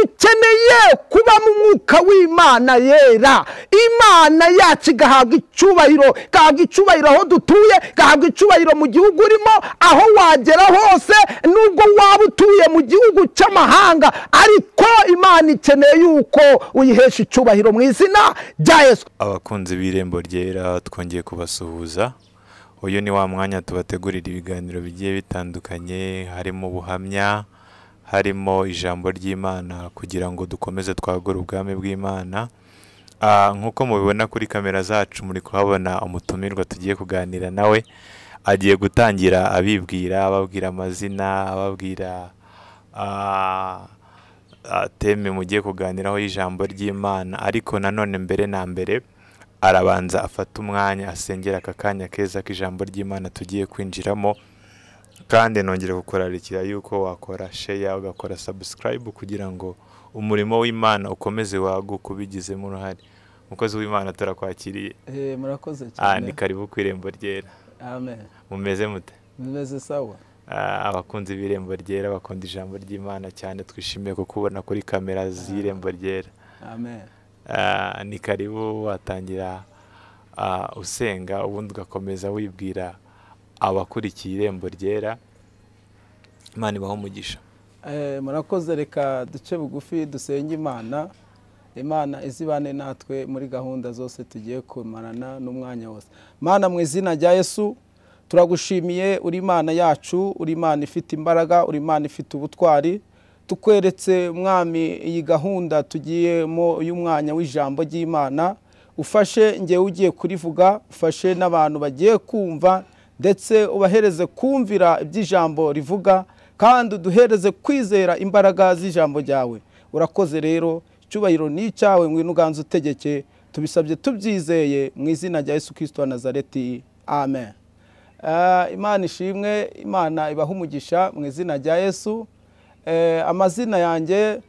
dukeneye kuba mu mwuka w'imana yera imana yacu igahabwa icyubahiro igahabwa icyubahiro aho dutuye igahabwa icyubahiro mu gihugu urimo aho wagera hose nubwo waba utuye mu gihugu cy'amahanga ariko imana ikeneye yuko uyihesha icyubahiro mu izina rya yesu abakunzi b'irembo ryera twongeye kubasuhuza uyu ni wa mwanya tubategurira ibiganiro bigiye bitandukanye harimo ubuhamya harimo ijambo ry'imana kugira ngo dukomeze twagure ubwami bw'imana Ah, nk'uko mubibona kuri kamera zacu muri kuhabona umutumirwa tugiye kuganira nawe agiye gutangira abibwira ababwira amazina ababwira ah, ah, teme mugiye kuganiraho y'ijambo ry'imana ariko nanone mbere na mbere arabanza afata umwanya asengera aka kanya keza k'ijambo ry'imana tugiye kwinjiramo kandi nongere kukurarikira yuko wakora sheya ugakora sabusikarayibu kugira ngo umurimo w'imana ukomeze waguke ubigizemo uruhare umukozi w'imana turakwakiriye Eh, murakoze Ah, ni cyane karibu ku irembo ryera amen mumeze mute bimeze sawa Ah, abakunzi b'irembo ryera bakunda ijambo ry'imana cyane twishimiye kukubona kuri kamera z'irembo ryera amen Ah, ni karibu watangira ah, usenga ubundi ugakomeza wibwira abakurikiye irembo ryera imana ibaho umugisha Eh, murakoze reka duce bugufi dusenge imana imana izibane natwe muri gahunda zose tugiye kumarana n'umwanya wose mana mu izina rya yesu turagushimiye uri imana yacu uri imana ifite imbaraga uri imana ifite ubutwari tukweretse mwami iyi gahunda tugiyemo y'umwanya w'ijambo ry'imana ufashe ngewe ugiye kurivuga ufashe n'abantu bagiye kumva ndetse ubahereze kumvira iby'ijambo rivuga kandi uduhereze kwizera imbaraga z'ijambo ryawe urakoze rero icyubahiro ni icyawe ngwino uganze utegeke tubisabye tubyizeye mu izina rya yesu kirisito wa nazareti amen Eh, imana ishimwe imana ibaha umugisha mu izina rya yesu Eh, amazina yanjye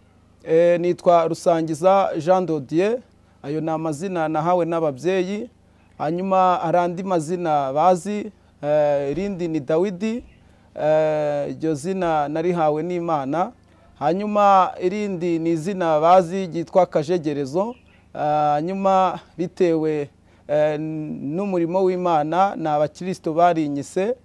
eh, nitwa rusangiza jean dodier ayo ni amazina nahawe n'ababyeyi hanyuma hari andi mazina bazi eh, irindi ni dawidi Eh, iryo zina narihawe n'imana hanyuma irindi ni izina bazi ryitwa kajegerezo Eh, hanyuma bitewe eh, n'umurimo w'imana ni abakirisito barinyise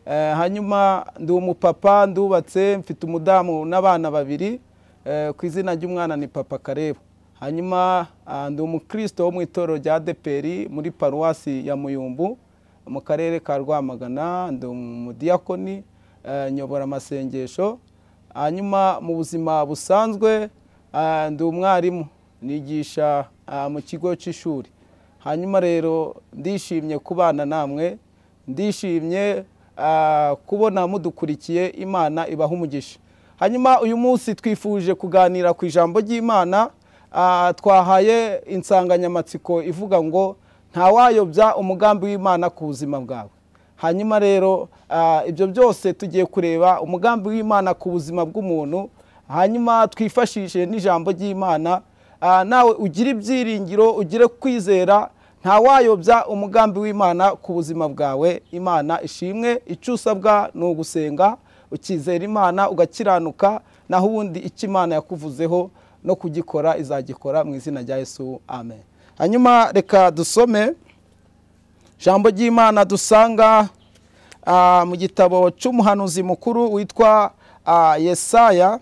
Eh, hanyuma ndi umupapa ndubatse mfite umudamu n'abana babiri Eh, ku izina ry'umwana ni papa karebu hanyuma ah, ndi umukristo wo mu itorero rya deperi muri paruwasi ya muyumbu mu karere ka rwamagana ndi umudiyakoni eh, nyobora amasengesho hanyuma mu buzima busanzwe ah, ndi umwarimu nigisha ah, mu kigo cy'ishuri hanyuma rero ndishimye kubana namwe ndishimye ah, kubona mudukurikiye imana ibaha umugisha hanyuma uyu munsi twifuje kuganira ku ijambo ry'imana ah, twahaye insanganyamatsiko ivuga ngo ntawayobya umugambi w'imana ku buzima bwawe hanyuma rero ah, ibyo byose tugiye kureba umugambi w'imana ku buzima bw'umuntu hanyuma twifashishije n'ijambo ry'imana Ah, nawe ugire ibyiringiro ugire kwizera ntawayobya umugambi w'imana ku buzima bwawe imana ishimwe icyo usabwa ni ugusenga ukizera imana ugakiranuka naho ubundi icyo imana yakuvuzeho no kugikora izagikora mu izina rya yesu amen hanyuma reka dusome ijambo ry'imana dusanga ah, mu gitabo cy'umuhanuzi mukuru witwa ah, yesaya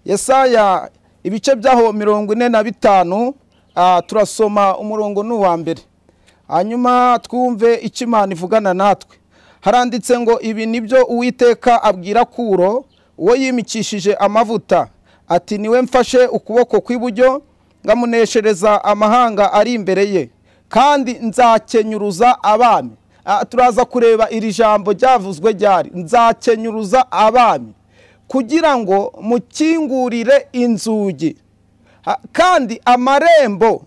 yesaya ibice byaho mirongo ine na bitanu ah, turasoma umurongo ni uwa mbere hanyuma twumve icyo imana ivugana natwe haranditse ngo ibi ni byo uwiteka abwira kuro uwo yimikishije amavuta ati niwe mfashe ukuboko kw'iburyo ngamuneshereza amahanga ari imbere ye kandi nzakenyuruza abami Ah, turaza kureba iri jambo ryavuzwe ryari nzakenyuruza abami kugira ngo mukingurire inzugi Ha- kandi amarembo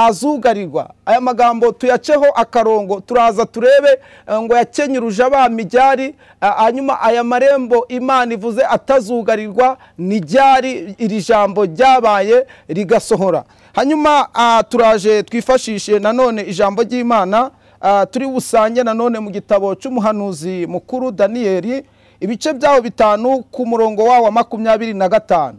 ntazugarirwa aya magambo tuyaceho akarongo turaza turebe eh, ngo yakenyuruje abami ryari ah, hanyuma aya marembo imana ivuze atazugarirwa ni ryari iri jambo ryabaye rigasohora hanyuma ah, turaje twifashishe nanone ijambo ry'imana ah, turi busange nanone mu gitabo cy'umuhanuzi mukuru daniyeli ibice byaho bitanu ku murongo wawo wa makumyabiri na gatanu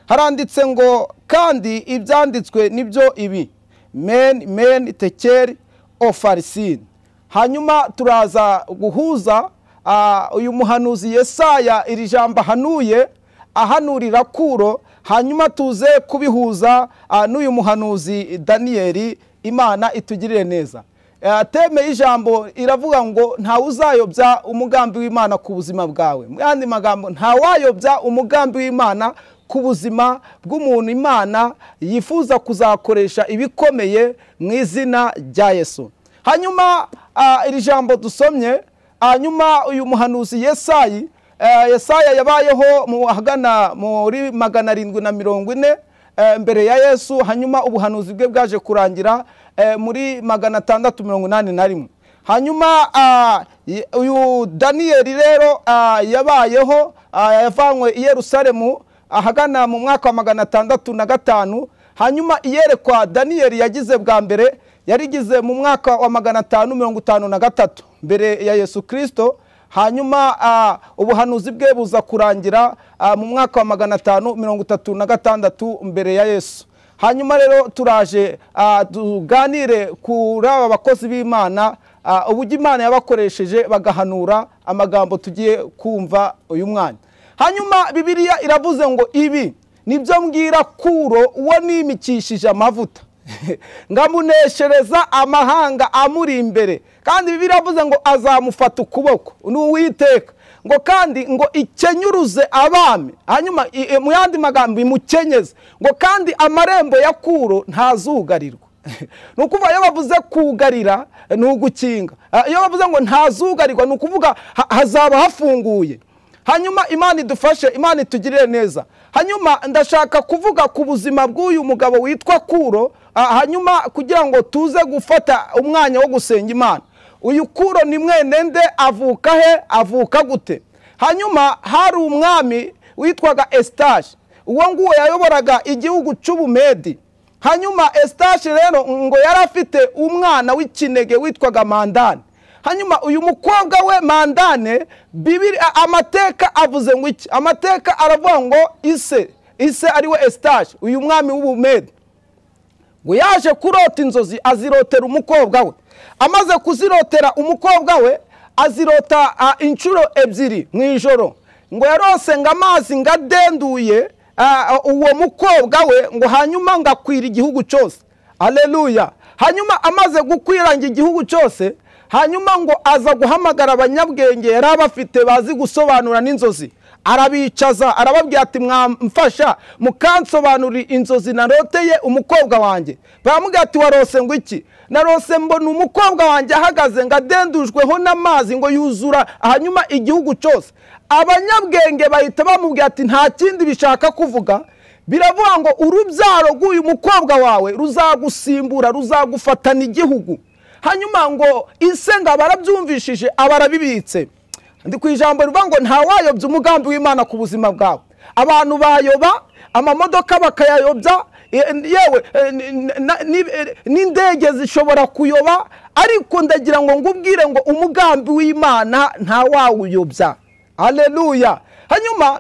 haranditse ngo kandi ibyanditswe nibyo ibi meni meni tekeri ofarisini hanyuma turaza guhuza ah, uyu muhanuzi yesaya iri jambo ahanuye ahanurira kuro hanyuma tuze kubihuza ah, n'uyu muhanuzi daniyeli imana itugirire neza Eh, teme y'ijambo iravuga ngo ntawuzayobya umugambi w'imana ku buzima bwawe mu yandi magambo ntawayobya umugambi w'imana ku buzima bw'umuntu imana yifuza kuzakoresha ibikomeye mu izina rya yesu hanyuma ah, iri jambo dusomye hanyuma uyu muhanuzi yesayi eh, yesaya yabayeho mu- ahagana muri magana arindwi na mirongo ine eh, mbere ya yesu hanyuma ubuhanuzi bwe bwaje kurangira eh, muri magana atandatu mirongo inani na rimwe hanyuma ah, y- uyu daniyeli rero ah, yabayeho ah, yavanywe i yerusalemu ahagana mu mwaka wa magana atandatu na gatanu hanyuma iyerekwa daniyeli yagize bwa mbere yarigize mu mwaka wa magana atanu mirongo itanu na gatatu mbere ya yesu kirisito hanyuma ah, ubuhanuzi bwe buza kurangira ah, mu mwaka wa magana atanu mirongo itatu na gatandatu mbere ya yesu hanyuma rero turaje ah, tuganire kuri aba bakozi b'imana ah, uburyo imana yabakoresheje bagahanura amagambo tugiye kumva uyu mwanya hanyuma bibiliya iravuze ngo ibi nibyo mbwira kuro uwo nimikishije amavuta ngamuneshereza amahanga amuri imbere kandi bibiliya iravuze ngo azamufata ukuboko ni uwiteka ngo kandi ngo ikenyuruze abami hanyuma i- i- mu yandi magambo imukenyeze ngo kandi amarembo ya kuro ntazugarirwa ni ukuvuga iyo bavuze kugarira ni ugukinga Ah, iyo bavuze ngo ntazugarirwa ni ukuvuga ha- hazaba hafunguye hanyuma imana idufashe imana itugirire neza hanyuma ndashaka kuvuga ku buzima bw'uyu mugabo witwa kuro ah, hanyuma kugira ngo tuze gufata umwanya wo gusenga imana uyu kuro ni mwene nde avuka he avuka gute hanyuma hari umwami witwaga esitashi uwo nguwo yayoboraga igihugu cy'ubumedi hanyuma esitashi rero ngo yari afite umwana w'ikinege witwaga mandani hanyuma uyu mukobwa we mandane bibiri a- amateka avuze ngo iki amateka aravuga ngo ise ise ariwe esitashi uyu mwami w'ubumedi ngo yaje kurota inzozi azirotera umukobwa we amaze kuzirotera umukobwa we azirota ah, inshuro ebyiri mu ijoro ngo yarose ngo amazi ngo adenduye ah, uwo mukobwa we ngo hanyuma ngo akwira igihugu cyose aleluya hanyuma amaze gukwiranga igihugu cyose hanyuma ngo aza guhamagara abanyabwenge yari abafite bazi gusobanura n'inzozi arabicaza arababwira ati mwamfasha mukansobanurira inzozi naroteye umukobwa wanjye baramubwira ati warose ngo iki narose mbona umukobwa wanjye ahagaze ngo adendujweho n'amazi ngo yuzura hanyuma igihugu cyose abanyabwenge bahita bamubwira ati nta kindi bishaka kuvuga biravuga ngo urubyaro rw'uyu mukobwa wawe ruzagusimbura ruzagufatana igihugu hanyuma ngo ise ngo abarabyumvishije abarabibitse ndi ku ijambo rivuga ngo ntawayobya umugambi w'imana ku buzima bwawe abantu bayoba amamodoka bakayayobya e- yewe e, ni- na- ni- e, n'indege zishobora kuyoba ariko ndagira ngo ngubwire ngo umugambi w'imana ntawawuyobya aleluya hanyuma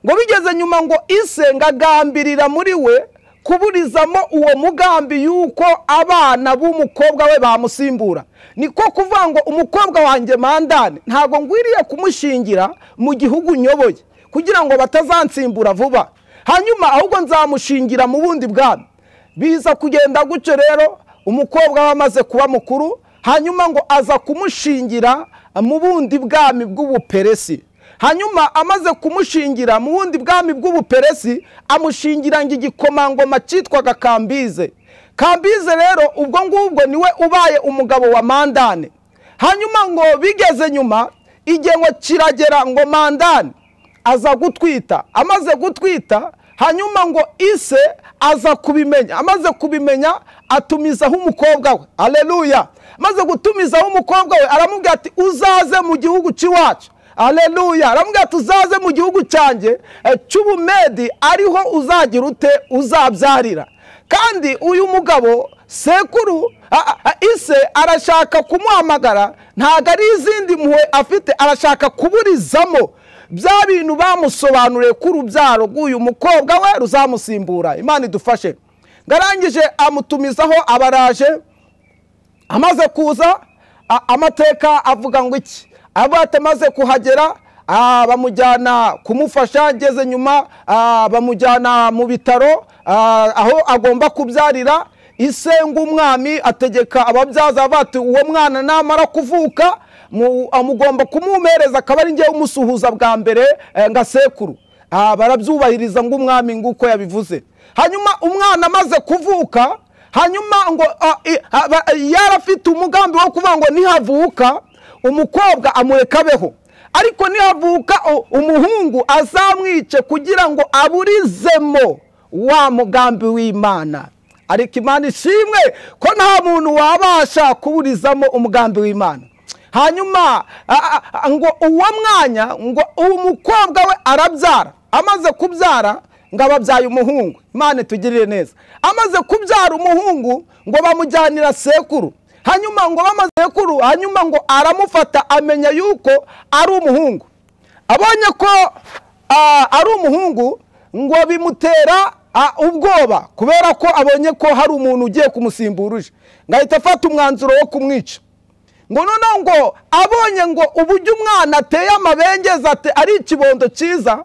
ngo bigeze nyuma ngo ise ngo agambirira muri we kuburizamo uwo mugambi yuko abana b'umukobwa we bamusimbura niko kuvuga ngo umukobwa wanjye mandane ntabwo ngwiriye kumushingira mu gihugu nyoboye kugira ngo batazansimbura vuba hanyuma ahubwo nzamushingira mu bundi bwami biza kugenda gutyo rero umukobwa we amaze kuba mukuru hanyuma ngo aza kumushingira mu bundi bwami bw'ubuperesi hanyuma amaze kumushingira mu bundi bwami bw'ubuperesi amushingira ngo igikomangoma cyitwaga kambize kambize rero ubwo ngubwo niwe ubaye umugabo wa mandane hanyuma ngo bigeze nyuma igihe ngo kiragera ngo mandane aza gutwita amaze gutwita hanyuma ngo ise aza kubimenya amaze kubimenya atumizaho umukobwa we aleluya amaze gutumizaho umukobwa we aramubwira ati uzaze mu gihugu cy'iwacu aleluya aramubwira ati uzaze mu gihugu cyanjye eh, cy'ubumedi ariho uzagira ute uzabyarira kandi uyu mugabo sekuru a- a- ise arashaka kumuhamagara ntabwo ari izindi mpuhwe afite arashaka kuburizamo bya bintu bamusobanuriye ko urubyaro rw'uyu mukobwa we ruzamusimbura imana idufashe ngarangije amutumizaho abaraje amaze kuza a- amateka avuga ngo iki avuga ati amaze kuhagera ah, bamujyana kumufasha ngeze nyuma ah, bamujyana mu bitaro ah, aho agomba kubyarira ise ng'umwami ategeka ababyaza bati uwo mwana namara kuvuka mu- amugomba kumuhereza akaba ari ngewe umusuhuza bwa mbere eh, nga sekuru Ah, barabyubahiriza ng'umwami nguko yabivuze hanyuma umwana amaze kuvuka hanyuma ngo ah, i- aba- yarafite umugambi wo kuvuga ngo nihavuka umukobwa amureka abeho ariko nihavuka u- umuhungu azamwice kugira ngo aburizemo wa mugambi w'imana ariko imana ishimwe ko nta muntu wabasha kuburizamo umugambi w'imana hanyuma a- a- ngo uwo mwanya ngo uwo mukobwa we arabyara amaze kubyara ngo ababyaye umuhungu imana itugirire neza amaze kubyara umuhungu ngo bamujyanira sekuru hanyuma ngo bamaze sekuru hanyuma ngo aramufata amenya yuko ari umuhungu abonye ko ah, ari umuhungu ngo bimutera ah, ubwoba kubera ko abonye ko hari umuntu ugiye kumusimbura uje ngo ahita afata umwanzuro wo kumwica ngo noneho ngo abonye ngo uburyo umwana ateye amabengeza ate- ari ikibondo cyiza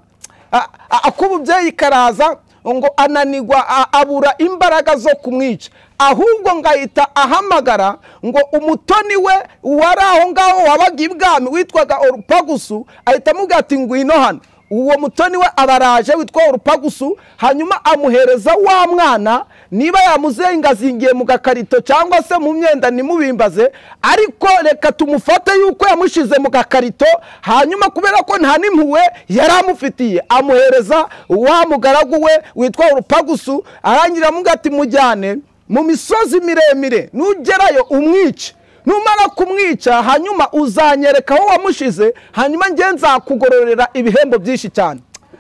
a- a- ak'ububyeyi karaza ngo ananigwa a- abura imbaraga zo kumwica ahubwo ngo ahita ahamagara ngo umutoni we wari aho ngaho wabaga ibwami witwaga orupagusu ahita amubwira ati ngwino hano uwo mutoni we abaraje witwa urupagusu hanyuma amuhereza wa mwana niba yamuzengazingiye mu gakarito cyangwa se mu myenda nimubimbaze ariko reka tumufate yuko yamushyize mu gakarito hanyuma kubera ko nta n'impuhwe yari amufitiye amuhereza wa mugaragu we witwa urupagusu arangira amuga ati mujyane mu misozi miremire nugerayo umwice numara kumwica hanyuma uzanyereka aho wamushize hanyuma nge nzakugororera ibihembo byinshi cyane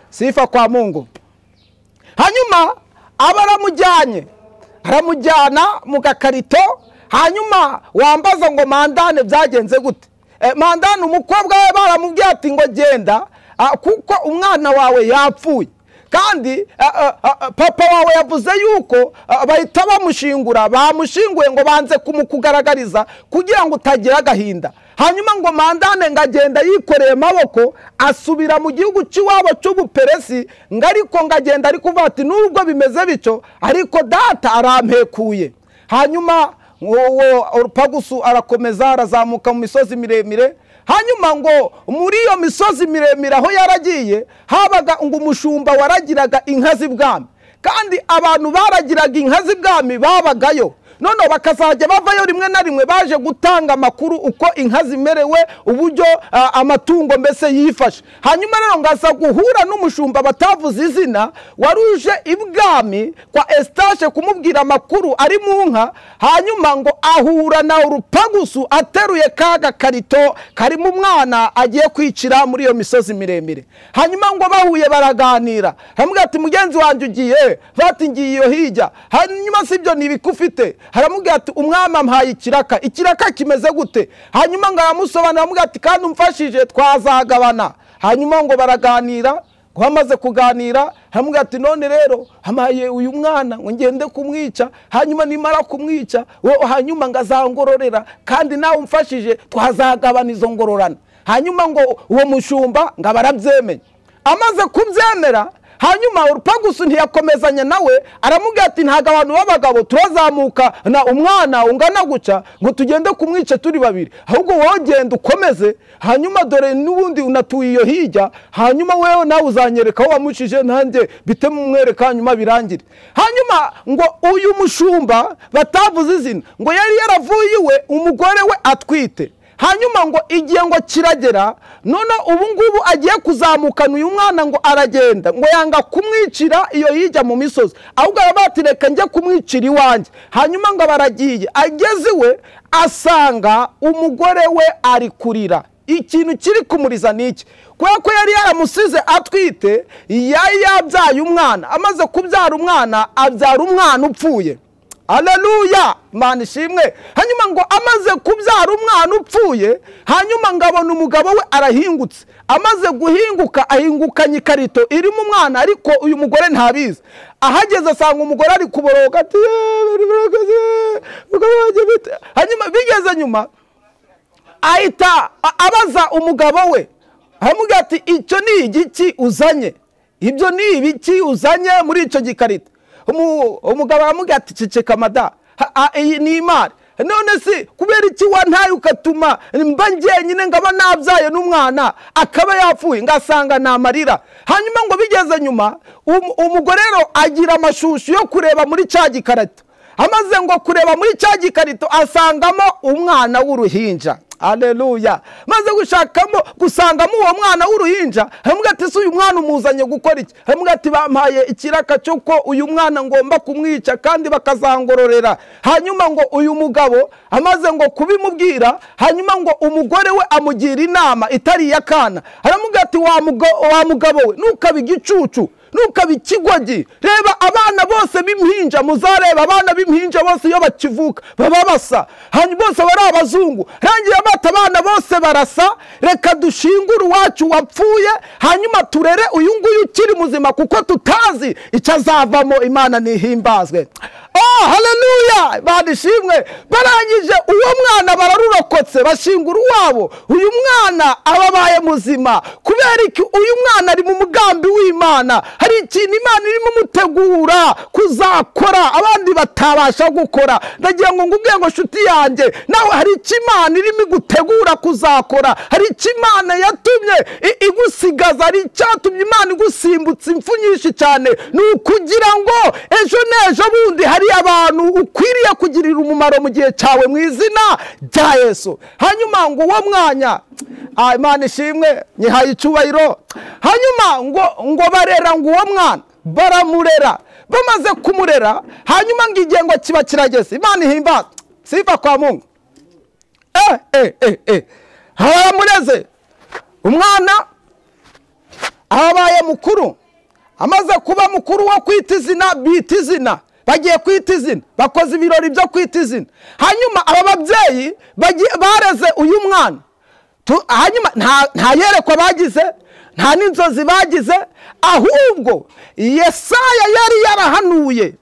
sifa kwa mungu hanyuma aba aramujyanye aramujyana mu gakarito hanyuma wambaza ngo mandane byagenze gute Eh, mandane umukobwa we baramubwiye ati ngo genda ah, kuko umwana wawe yapfuye kandi ah, ah, ah, papa wawe yavuze yuko ah, bahita bamushingura bamushinguye ngo banze kumukugaragariza kugira ngo utagira agahinda hanyuma ngo mandane ngo agenda yikoreye amaboko asubira mu gihugu cy'iwabo cy'ubuperesi ngo ariko ngo agenda ari kuvuga ati nubwo bimeze bityo ariko data arampekuye hanyuma uwo urupagusu arakomeza arazamuka mu misozi miremire hanyuma ngo muri iyo misozi miremire aho yaragiye habaga ngo umushumba waragiraga inka z'ibwami kandi abantu baragiraga inka z'ibwami babagayo noneho bakazajya bavayo rimwe na rimwe baje gutanga amakuru uko inka zimerewe uburyo ah, amatungo mbese yifashe hanyuma rero ngaza guhura n'umushumba batavuze izina wari uje ibwami kwa estashe kumubwira amakuru ari mu nka hanyuma ngo ahura na urupagusu ateruye ka gakarito karimo umwana agiye kwicira muri iyo misozi miremire hanyuma ngo bahuye baraganira haramubwira ati mugenzi wanjye ugiye bati ngiye iyo hirya hanyuma si ibyo ni ibiki ufite haramubwira ati umwami ampaye ikiraka ikiraka kimeze gute hanyuma ngo aramusobanura aramubwira ati kandi umfashije twazagabana hanyuma ngo baraganira ngo bamaze kuganira haramubwira ati none rero hamaye uyu mwana ngo ngende kumwica hanyuma nimara kumwica wo- hanyuma ngo azangororera kandi nawe umfashije twazagabana izo ngororana hanyuma ngo uwo mushumba ngo abarabyemeye amaze kubyemera hanyuma urupagusu ntiyakomezanya nawe aramubwira ati ntabwo abantu b'abagabo turazamuka na umwana ungana guca ngo tugende kumwica turi babiri ahubwo wowe genda ukomeze hanyuma dore n'ubundi unatuye iyo hirya hanyuma wewe nawe uzanyereka aho wamushije nanjye bite mumwereka hanyuma birangire hanyuma ngo uyu mushumba batavuze izina ngo yari yaravuye iwe umugore we atwite hanyuma ngo igihe ngo kiragera none ubu ngubu agiye kuzamukana uyu mwana ngo aragenda ngo yanga kumwicira iyo hirya mu misozi ahubwo araba ati reka njye kumwicira iwanjye hanyuma ngo baragiye ageze iwe asanga umugore we ari kurira ikintu kiri kumuriza ni iki kubera ko yari yaramusize atwite yari yabyaye umwana amaze kubyara umwana abyara umwana upfuye aleluya imana ishimwe hanyuma ngo amaze kubyara umwana upfuye hanyuma ngabona umugabo we arahingutse amaze guhinguka ahingukanye ikarito irimo umwana ariko uyu mugore ntabizi ahageze asanga umugore ari kuboroga ati "Yeee, biri birakoze, umugabo wanjye bite?" hanyuma bigeze nyuma ahita a- abaza umugabo we aramubwira ati icyo ni igiki uzanye ibyo ni ibiki uzanye muri icyo gikarito Umu- umugabo aramubwira ati ceceka mada Ha- a- iyi ni imari none se kubera iki wantaye ukatuma mba njyenyine ngaba nabyaye n'umwana akaba yapfuye ngasanga ni amarira hanyuma ngo bigeze nyuma um- umugore rero agira amashusho yo kureba muri cya gikarito amaze ngo kureba muri cya gikarito asangamo umwana w'uruhinja aleluya maze gushakamo gusangamo uwo mwana w'uruhinja hamwe ati si uyu mwana umuzanye gukora iki hamwe ati bampaye ikiraka cyo ko uyu mwana ngomba kumwica kandi bakazangororera hanyuma ngo uyu mugabo amaze ngo kubimubwira hanyuma ngo umugore we amugira inama itari iy'akana aramubwira ati wa mugo- wa mugabo we ntukabe igicucu ntukabe ikigoryi reba abana bose b'impinja muzareba abana b'impinja bose iyo bakivuka baba basa hanyuma bose baba ari abazungu rangiye amata abana bose barasa reka dushingure uwacu wapfuye hanyuma turere uyu nguyu ukiri muzima kuko tutazi icyo azavamo imana nihimbazwe oh haleluya imana ishimwe barangije uwo mwana bararurokotse bashingura uwabo uyu mwana ababaye muzima kubera iki uyu mwana ari mu mugambi w'imana hari ikintu imana irimo umutegura kuzakora abandi batabasha gukora ndagira ngo ngubwiye ngo nshuti yanjye nawe hari icyo imana irimo igutegura kuzakora hari icyo imana yatumye i- igusigaza hari icyatumye imana igusimbutsa impfu nyinshi cyane ni ukugira ngo ejo n'ejo bundi hari abantu ukwiriye kugirira umumaro mu gihe cyawe mu izina rya yesu hanyuma ngo uwo mwanya ah, imana ishimwe nyihaye icyubahiro hanyuma ngo ngo barera ngo uwo mwana baramurera bamaze kumurera hanyuma ngo igengo kiba kirageze imana ihimbaza siva kwa mungu eh, eh, eh, eh. haramureze umwana abaye mukuru amaze kuba mukuru wo kwita izina bita izina bagiye kwita izina bakoze ibirori byo kwita izina hanyuma aba babyeyi bagiye- bareze uyu mwana Tu- hanyuma nta- nta yerekwa bagize nta n'inzozi bagize ahubwo yesaya yari yarahanuye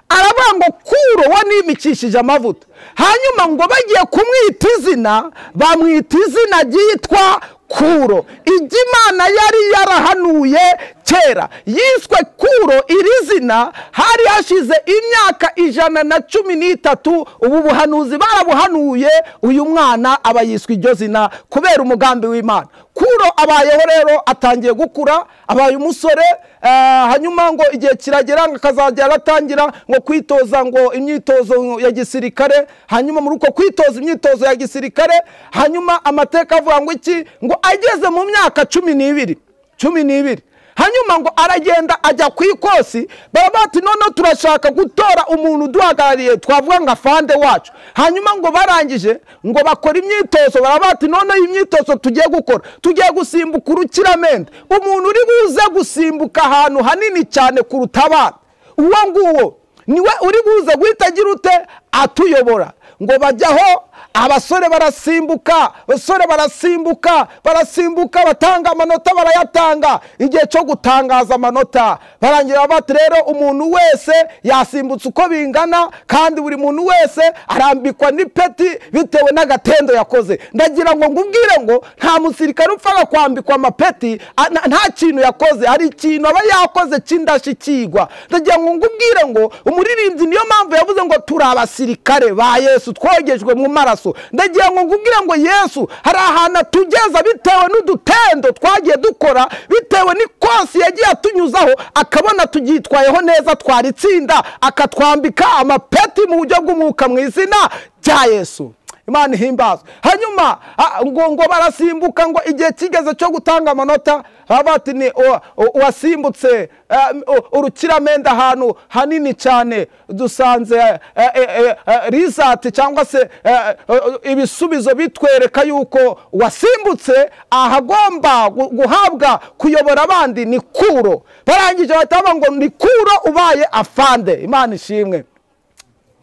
aravuga ngo kuro wanimikishije amavuta hanyuma ngo bagiye kumwita izina bamwita izina ryitwa kuro ibyo imana yari yarahanuye kera yiswe kuro iri zina hari hashize imyaka ijana na cumi n'itatu ubu buhanuzi barabuhanuye uyu mwana aba yiswe iryo zina kubera umugambi w'imana kuro abayeho rero atangiye gukura abaye umusore eh, hanyuma ngo igihe kiragera ngo akazajya aratangira ngo kwitoza ngo imyitozo ya gisirikare hanyuma muri uko kwitoza imyitozo ya gisirikare hanyuma amateka avuga ngo iki ngo ageze mu myaka cumi n'ibiri cumi n'ibiri hanyuma ngo aragenda ajya ku ikosi baba bati noneho turashaka gutora umuntu uduhagarariye twavuga nka fande wacu hanyuma ngo barangije ngo bakora imyitozo baba bati noneho iyi myitozo tugiye gukora tugiye gusimbuka urukiramende umuntu uri buze gusimbuka ahantu hanini cyane kuruta abandi uwo nguwo niwe uri buze guhita agira ute atuyobora ngo bajyaho abasore barasimbuka abasore barasimbuka barasimbuka batanga amanota barayatanga igihe cyo gutangaza amanota barangira bati rero umuntu wese yasimbutse uko bingana kandi buri muntu wese arambikwa n'ipeti bitewe n'agatendo yakoze ndagira ngo ngubwire ngo nta musirikare upfaga kwambikwa amapeti a- nta- nta kintu yakoze hari ikintu aba yakoze cy'indashyikirwa ndagira ngo ngubwire ngo umuririmbyi niyo mpamvu yavuze ngo turi abasirikare ba yesu twogejwe mu maraso ndagira ngo ngubwire ngo yesu hari ahantu atugeza bitewe n'udutendo twagiye dukora bitewe n'ikosi yagiye atunyuzaho akabona tubyitwayeho neza twaritsinda akatwambika amapeti mu buryo bw'umwuka mu izina rya yesu imana ihimbazwe hanyuma ah, ngo ngo barasimbuka ngo igihe kigeze cyo gutanga amanota baba bati ni uwa- uwasimbutse eh, u- urukiramende ahantu hanini cyane dusanze eh, eh, eh, eh, risati cyangwa se eh, eh, ibisubizo bitwereka yuko uwasimbutse ahagomba gu- guhabwa kuyobora abandi ni kuro barangije bahita bavuga ngo ni kuro ubaye afande imana ishimwe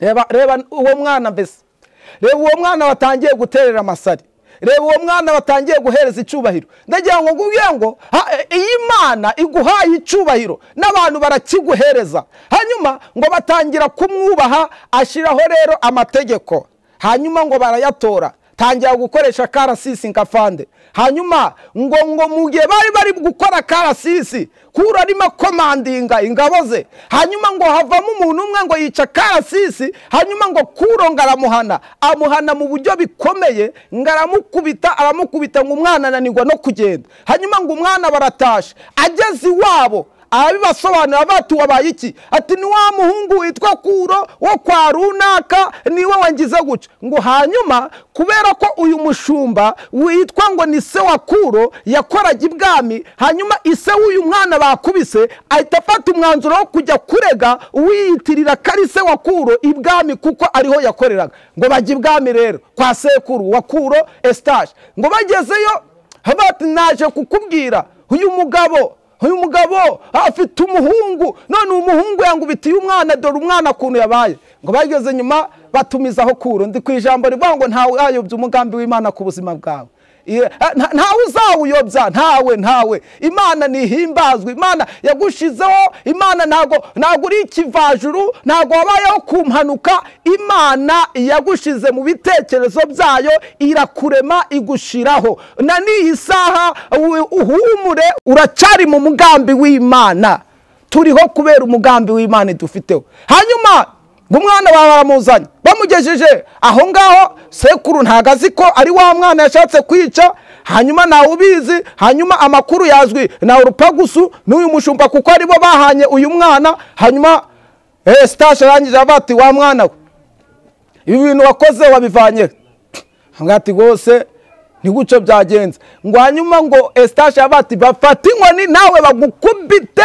reba reba uwo mwana mbese reba uwo mwana watangiye guterera amasari reba uwo mwana watangiye guhereza icyubahiro ndagira ngo ngubwiye ngo ha- e- iyi mana iguhaye icyubahiro n'abantu barakiguhereza hanyuma ngo batangira kumwubaha ashyiraho rero amategeko hanyuma ngo barayatora tangira gukoresha karasisi nkafande hanyuma ngo ngo mu gihe bari bari gukora karasisi kuro arimo komandinga ingabo ze hanyuma ngo havamo umuntu umwe ngo yica karasisi hanyuma ngo kuro ngo aramuhana amuhana mu buryo bikomeye ngo aramukubita aramukubita ngo umwana ananirwa no kugenda hanyuma ngo umwana baratashe ageze iwabo arabibasobanurira bati wabaye iki ati ni wa muhungu witwa kuro wo kwa runaka niwe wangize guca ngo hanyuma kubera ko uyu mushumba witwa ngo ni se wa kuro yakoraga ibwami hanyuma ise w'uyu mwana bakubise ahita afata umwanzuro wo kujya kurega uwiyitirira ko ari se wa kuro ibwami kuko ariho yakoreraga ngo bajya ibwami rero kwa sekuru wa kuro esitaje ngo bagezeyo bati naje kukubwira uyu mugabo uyu mugabo afite umuhungu none uwo muhungu yangubitiye umwana dore umwana ukuntu yabaye ngo bageze nyuma batumizaho kuro ndi ku ijambo rivuga ngo ntawe wayobya umugambi w'imana ku buzima bwawe Iye- eh, nta- ntawe uzawuyobya ntawe ntawe imana ntihimbazwa imana yagushizeho imana ntago ntago uri ikivajuru ntago wabayeho ku mpanuka imana yagushize mu bitekerezo byayo irakurema igushiraho na n'iyi saha u- uhumure uracyari mu mugambi w'imana turiho kubera umugambi w'imana dufiteho hanyuma ngo umwana wawe baramuzanye bamugejeje aho ngaho sekuru ntago azi ko ari wa mwana yashatse kwica hanyuma ntawe ubizi hanyuma amakuru yazwi na urupagusu n'uyu mushumba kuko aribo bahanye uyu mwana hanyuma eh, sitashi arangije avuga ati wa mwana we ibi bintu wakoze wabivanye ngati rwose ntiguco byagenze ngo hanyuma ngo esitashi abati bafate inkoni nawe bagukubite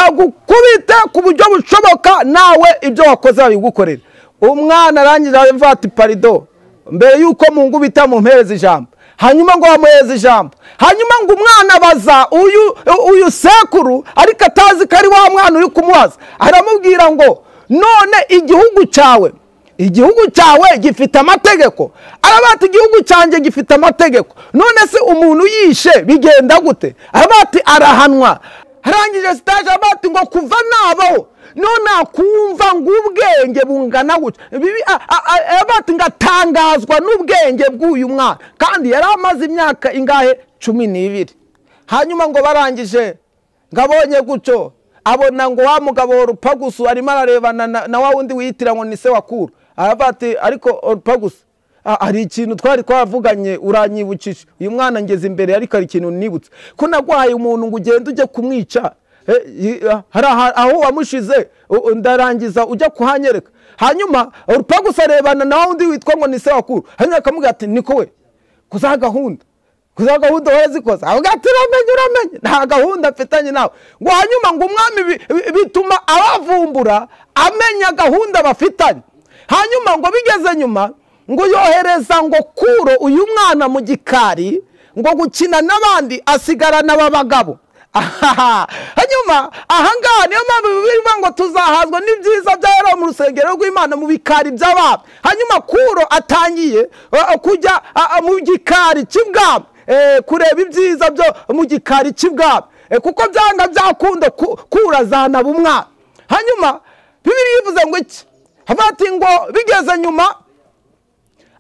bagukubite ku buryo bushoboka nawe ibyo wakoze babigukorera umwana arangije aravuga ati parido mbere y'uko mungubita mumpereza ijambo hanyuma ngo bamuhereza ijambo hanyuma ngo umwana abaza uyu uyu sekuru ariko atazi ko ari wa mwana uri kumubaza aramubwira ngo none igihugu cyawe igihugu cyawe gifite amategeko aravuga ati igihugu cyanjye gifite amategeko none se umuntu yishe bigenda gute aravuga ati arahanwa arangije sitaje aravuga ati ngo kuva nabaho none akumva ngo ubwenge bungana gutya Bibi- a- a- a- aravuga ati ngo atangazwa n'ubwenge bw'uyu mwana kandi yari amaze imyaka ingahe cumi n'ibiri hanyuma ngo barangije ngo abonye gutyo abona ngo wa mugabo wa rupagusu arimo ararebana na- na wa wundi wiyitira ngo ni se wa kuro aravuga ati ariko rupagusu ah, hari ikintu twari twavuganye uranyibukije uyu mwana ngeze imbere ariko hari ikintu nibutse ko nagwaye umuntu ngo ugende ujye kumwica Eh, yi- ah, hari aha- aho wamushize u- u- ndarangiza ujya kuhanyereka hanyuma rupagusu arebana na wa wundi witwa ngo ni se wa kuro hanyuma akamubwira ati niko we kuzaha gahunda kuzaha gahunda warazikoze avuga ati uramenye uramenye nta gahunda mfitanye nawe ngo hanyuma ngo umwami bi- bi- bituma abavumbura amenya gahunda bafitanye hanyuma ngo bigeze nyuma ngo yohereza ngo kuro uyu mwana mu gikari ngo gukina n'abandi asigarana aba bagabo Ahaha. hanyuma ahangaha niyo mpamvu bivuga ngo tuzahazwa n'ibyiza bya yaraho mu rusengero rw'imana mu bikari by'abami hanyuma kuro atangiye uh, kujya uh, uh, mu gikari cy'ibwami Eh, kureba ibyiza byo mu gikari cy'ibwami Eh, kuko byanga byakunda ku- kuro azanaba umwana hanyuma bibiri yivuze ngo iki havuga ati ngo bigeze nyuma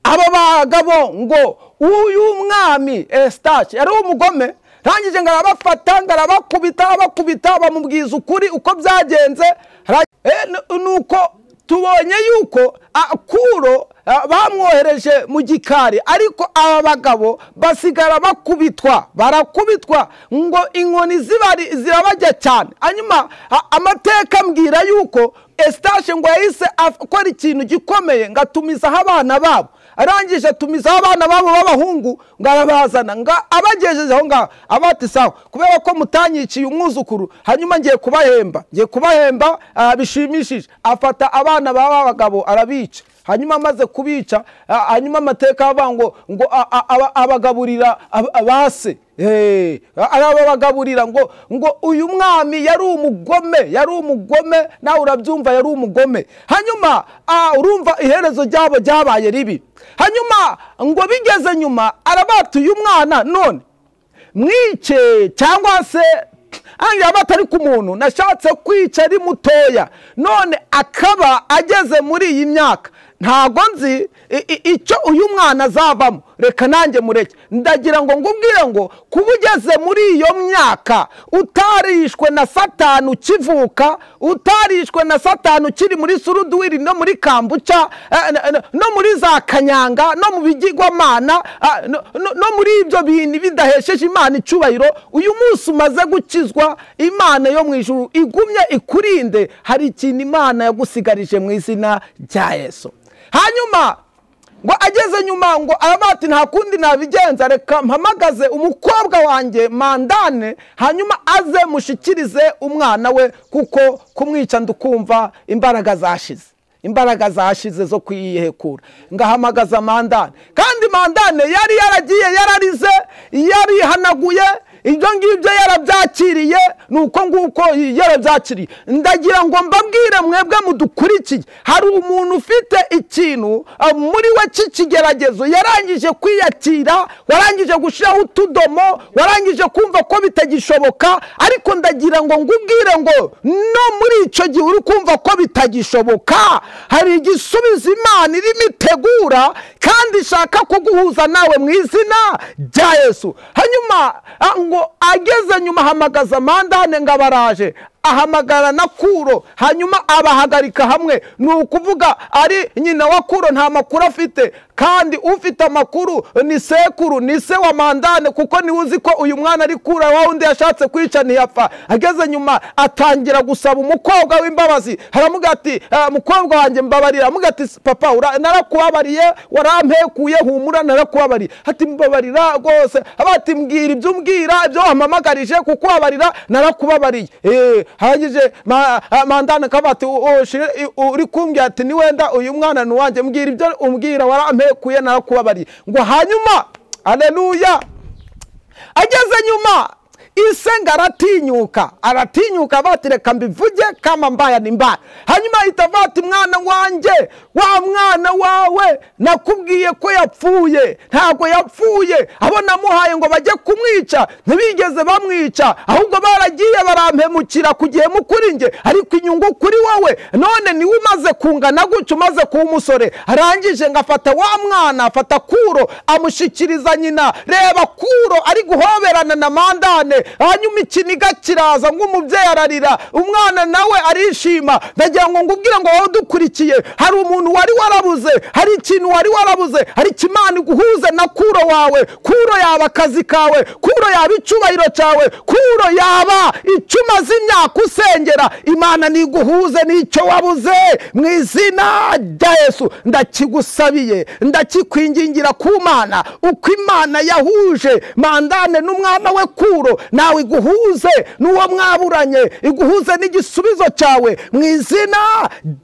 aba bagabo ngo uyu mwami esitaci yari umugome arangije ngo arabafata ngo arabakubita arabakubita bamubwiza ukuri uko byagenze Ara- Eh, nu- nuko tubonye yuko ah, kuro ah, bamwohereje mu gikari ariko aba bagabo basigara bakubitwa barakubitwa ngo inkoni zibari zirabajya cyane hanyuma ah, amateka ambwira yuko esitashi ngo yahise akora ikintu gikomeye ngo atumizaho abana babo arangije atumizaho abana babo b'abahungu ngo arabazana ngo abagejeje aho ngaho abati sawa kubera ko mutanyiciye umwuzukuru hanyuma ngiye kubahemba ngiye kubahemba ah, bishimishije afata abana baba bagabo arabica hanyuma amaze kubica ah, hanyuma amateka avuga ngo ngo a- a- aba- abagaburira ab- ba se Eh, arababagaburira ngo ngo uyu mwami yari umugome yari umugome nawe urabyumva yari umugome hanyuma ah, urumva iherezo ryabo ryabaye ribi hanyuma ngo bigeze nyuma arabatuye umwana none mwice cyangwa se angira batari ku muntu nashatse kwica ari mutoya none akaba ageze muri iyi myaka ntago nzi i- i- icyo uyu mwana azavamo reka nanjye mureke ndagira ngo ngubwire ngo kuba ugeze muri iyo myaka utarishwe na satani ukivuka utarishwe na satani ukiri muri suruduwiri no muri kambuca eh, n- n- no muri za kanyanga no mu bigirwamana ah, no- no no muri ibyo bintu bidahesheje imana icyubahiro uyu munsi umaze gukizwa imana yo mu ijuru igumye ikurinde hari ikintu imana yagusigarije mu izina rya yesu hanyuma ngo ageze nyuma ngo aravuga ati nta kundi nabigenza reka mpamagaze umukobwa wanjye mandane hanyuma aze mushikirize umwana we kuko kumwica ndukumva imbaraga zashize imbaraga zashize zo kuyihekura ngahamagaza mandane kandi mandane yari yaragiye yararize yarihanaguye ibyo ngibyo yarabyakiriye ni uko nguko yarabyakiriye ndagira ngo mbabwire mwebwe mudukurikiye hari umuntu ufite ikintu ah, muri we cy'ikigeragezo yarangije kwiyakira warangije gushyiraho utudomo warangije kumva ko bitagishoboka ariko ndagira ngo ngubwire ngo no muri icyo gihe uri kumva ko bitagishoboka hari igisubizo imana irimo itegura kandi ishaka kuguhuza nawe mu izina rya yesu hanyuma ah, ngo ageze nyuma ahamagaza mandane ngo abaraje ahamagara na kuro hanyuma abahagarika hamwe ni ukuvuga ari nyina wa kuro nta makuru afite kandi ufite amakuru ni sekuru ni se wa mandane kuko niwe uzi ko uyu mwana ari kura wa wundi yashatse kwica ntiyapfa ageze nyuma atangira gusaba umukobwa w'imbabazi haramubwira ati "Ah, mukobwa wanjye mbabarira aramubwira ati papa ura- narakubabariye warampekuye humura narakubabariye ati mbabarira rwose aba ati mbwira ibyo umbwira ibyo wampamagarije kukubabarira narakubabariye Eh, hanyije ma- ah, mandana akaba ati "U- ushire- i- uri kumbwira ati ni wenda uyu mwana ni uwanjye mbwira ibyo umbwira warampekuye narakubabariye ngo hanyuma aleluya ageze nyuma isenga aratinyuka aratinyuka batireka mbivuge kama mbaya ni mbaya hanyuma ahita avuga ati mwana wanjye wa mwana wawe nakubwiye ko yapfuye ntabwo yapfuye abo namuhaye ngo bajye kumwica ntibigeze bamwica ahubwo baragiye barampemukira ku gihemu kuri njye ariko inyungu kuri wowe none niwe umaze kungana gutya umaze kuba umusore arangije ngo afata wa mwana afata kuro amushyikiriza nyina reba kuro ari guhoberana na mandane hanyuma ikiniga kiraza ngo umubyeyi ararira umwana nawe arishima ndagira ngo ngubwire ngo wowe udukurikiye hari umuntu wari warabuze hari ikintu wari warabuze hari ikimana iguhuze na kuro wawe kuro yaba akazi kawe kuro yaba icyubahiro cyawe kuro yaba icuma z'imyaka usengera imana niguhuze n'icyo wabuze mu izina rya yesu ndakigusabiye ndakikwingingira ku mana uko imana yahuje mandane n'umwana we kuro nawe iguhuze n'uwo mwaburanye iguhuze n'igisubizo cyawe mu izina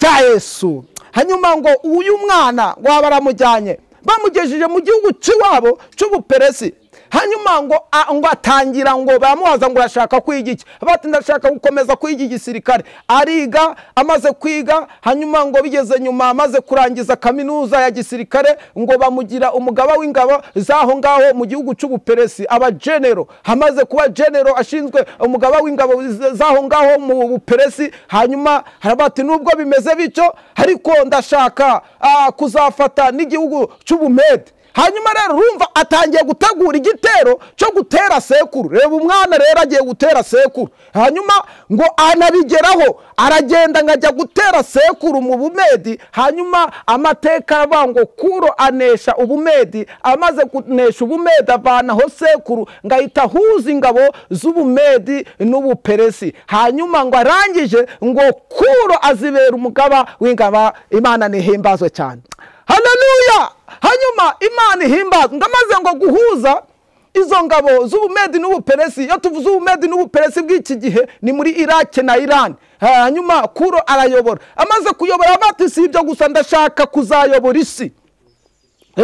rya yesu hanyuma ngo uyu mwana waba baramujyanye bamugejeje mu gihugu cy'iwabo cy'ubuperesi hanyuma ngo a- ngo atangira ngo bamubaza ngo urashaka kwiga iki bati ndashaka gukomeza kwiga igisirikare ariga amaze kwiga hanyuma ngo bigeze nyuma amaze kurangiza kaminuza ya gisirikare ngo bamugira umugaba w'ingabo z'aho ngaho mu gihugu cy'ubuperesi aba genero amaze kuba genero ashinzwe umugaba w'ingabo z- z'aho ngaho mu buperesi hanyuma haravuga ati nubwo bimeze bityo ariko ndashaka ah, kuzafata n'igihugu cy'ubumede hanyuma rero urumva atangiye gutegura igitero cyo gutera sekuru reba umwana rero agiye gutera sekuru hanyuma ngo anabigeraho aragenda ngo ajya gutera sekuru mu bumedi hanyuma amateka aravuga ngo kuro anesha ubumedi amaze kunesha ubumedi avanaho sekuru ngo ahita ahuza ingabo z'ubumedi n'ubuperesi hanyuma ngo arangije ngo kuro azibera umugaba w'ingaba imana nihimbazwe cyane haleluya hanyuma imana ihimbaza ngamaze ngo guhuza izo ngabo z'ubumedi n'ubuperesi iyo tuvuze ubumedi n'ubuperesi bw'iki gihe ni muri irake na irani hanyuma kuro arayobora amaze kuyobora bati si ibyo gusa ndashaka kuzayobora isi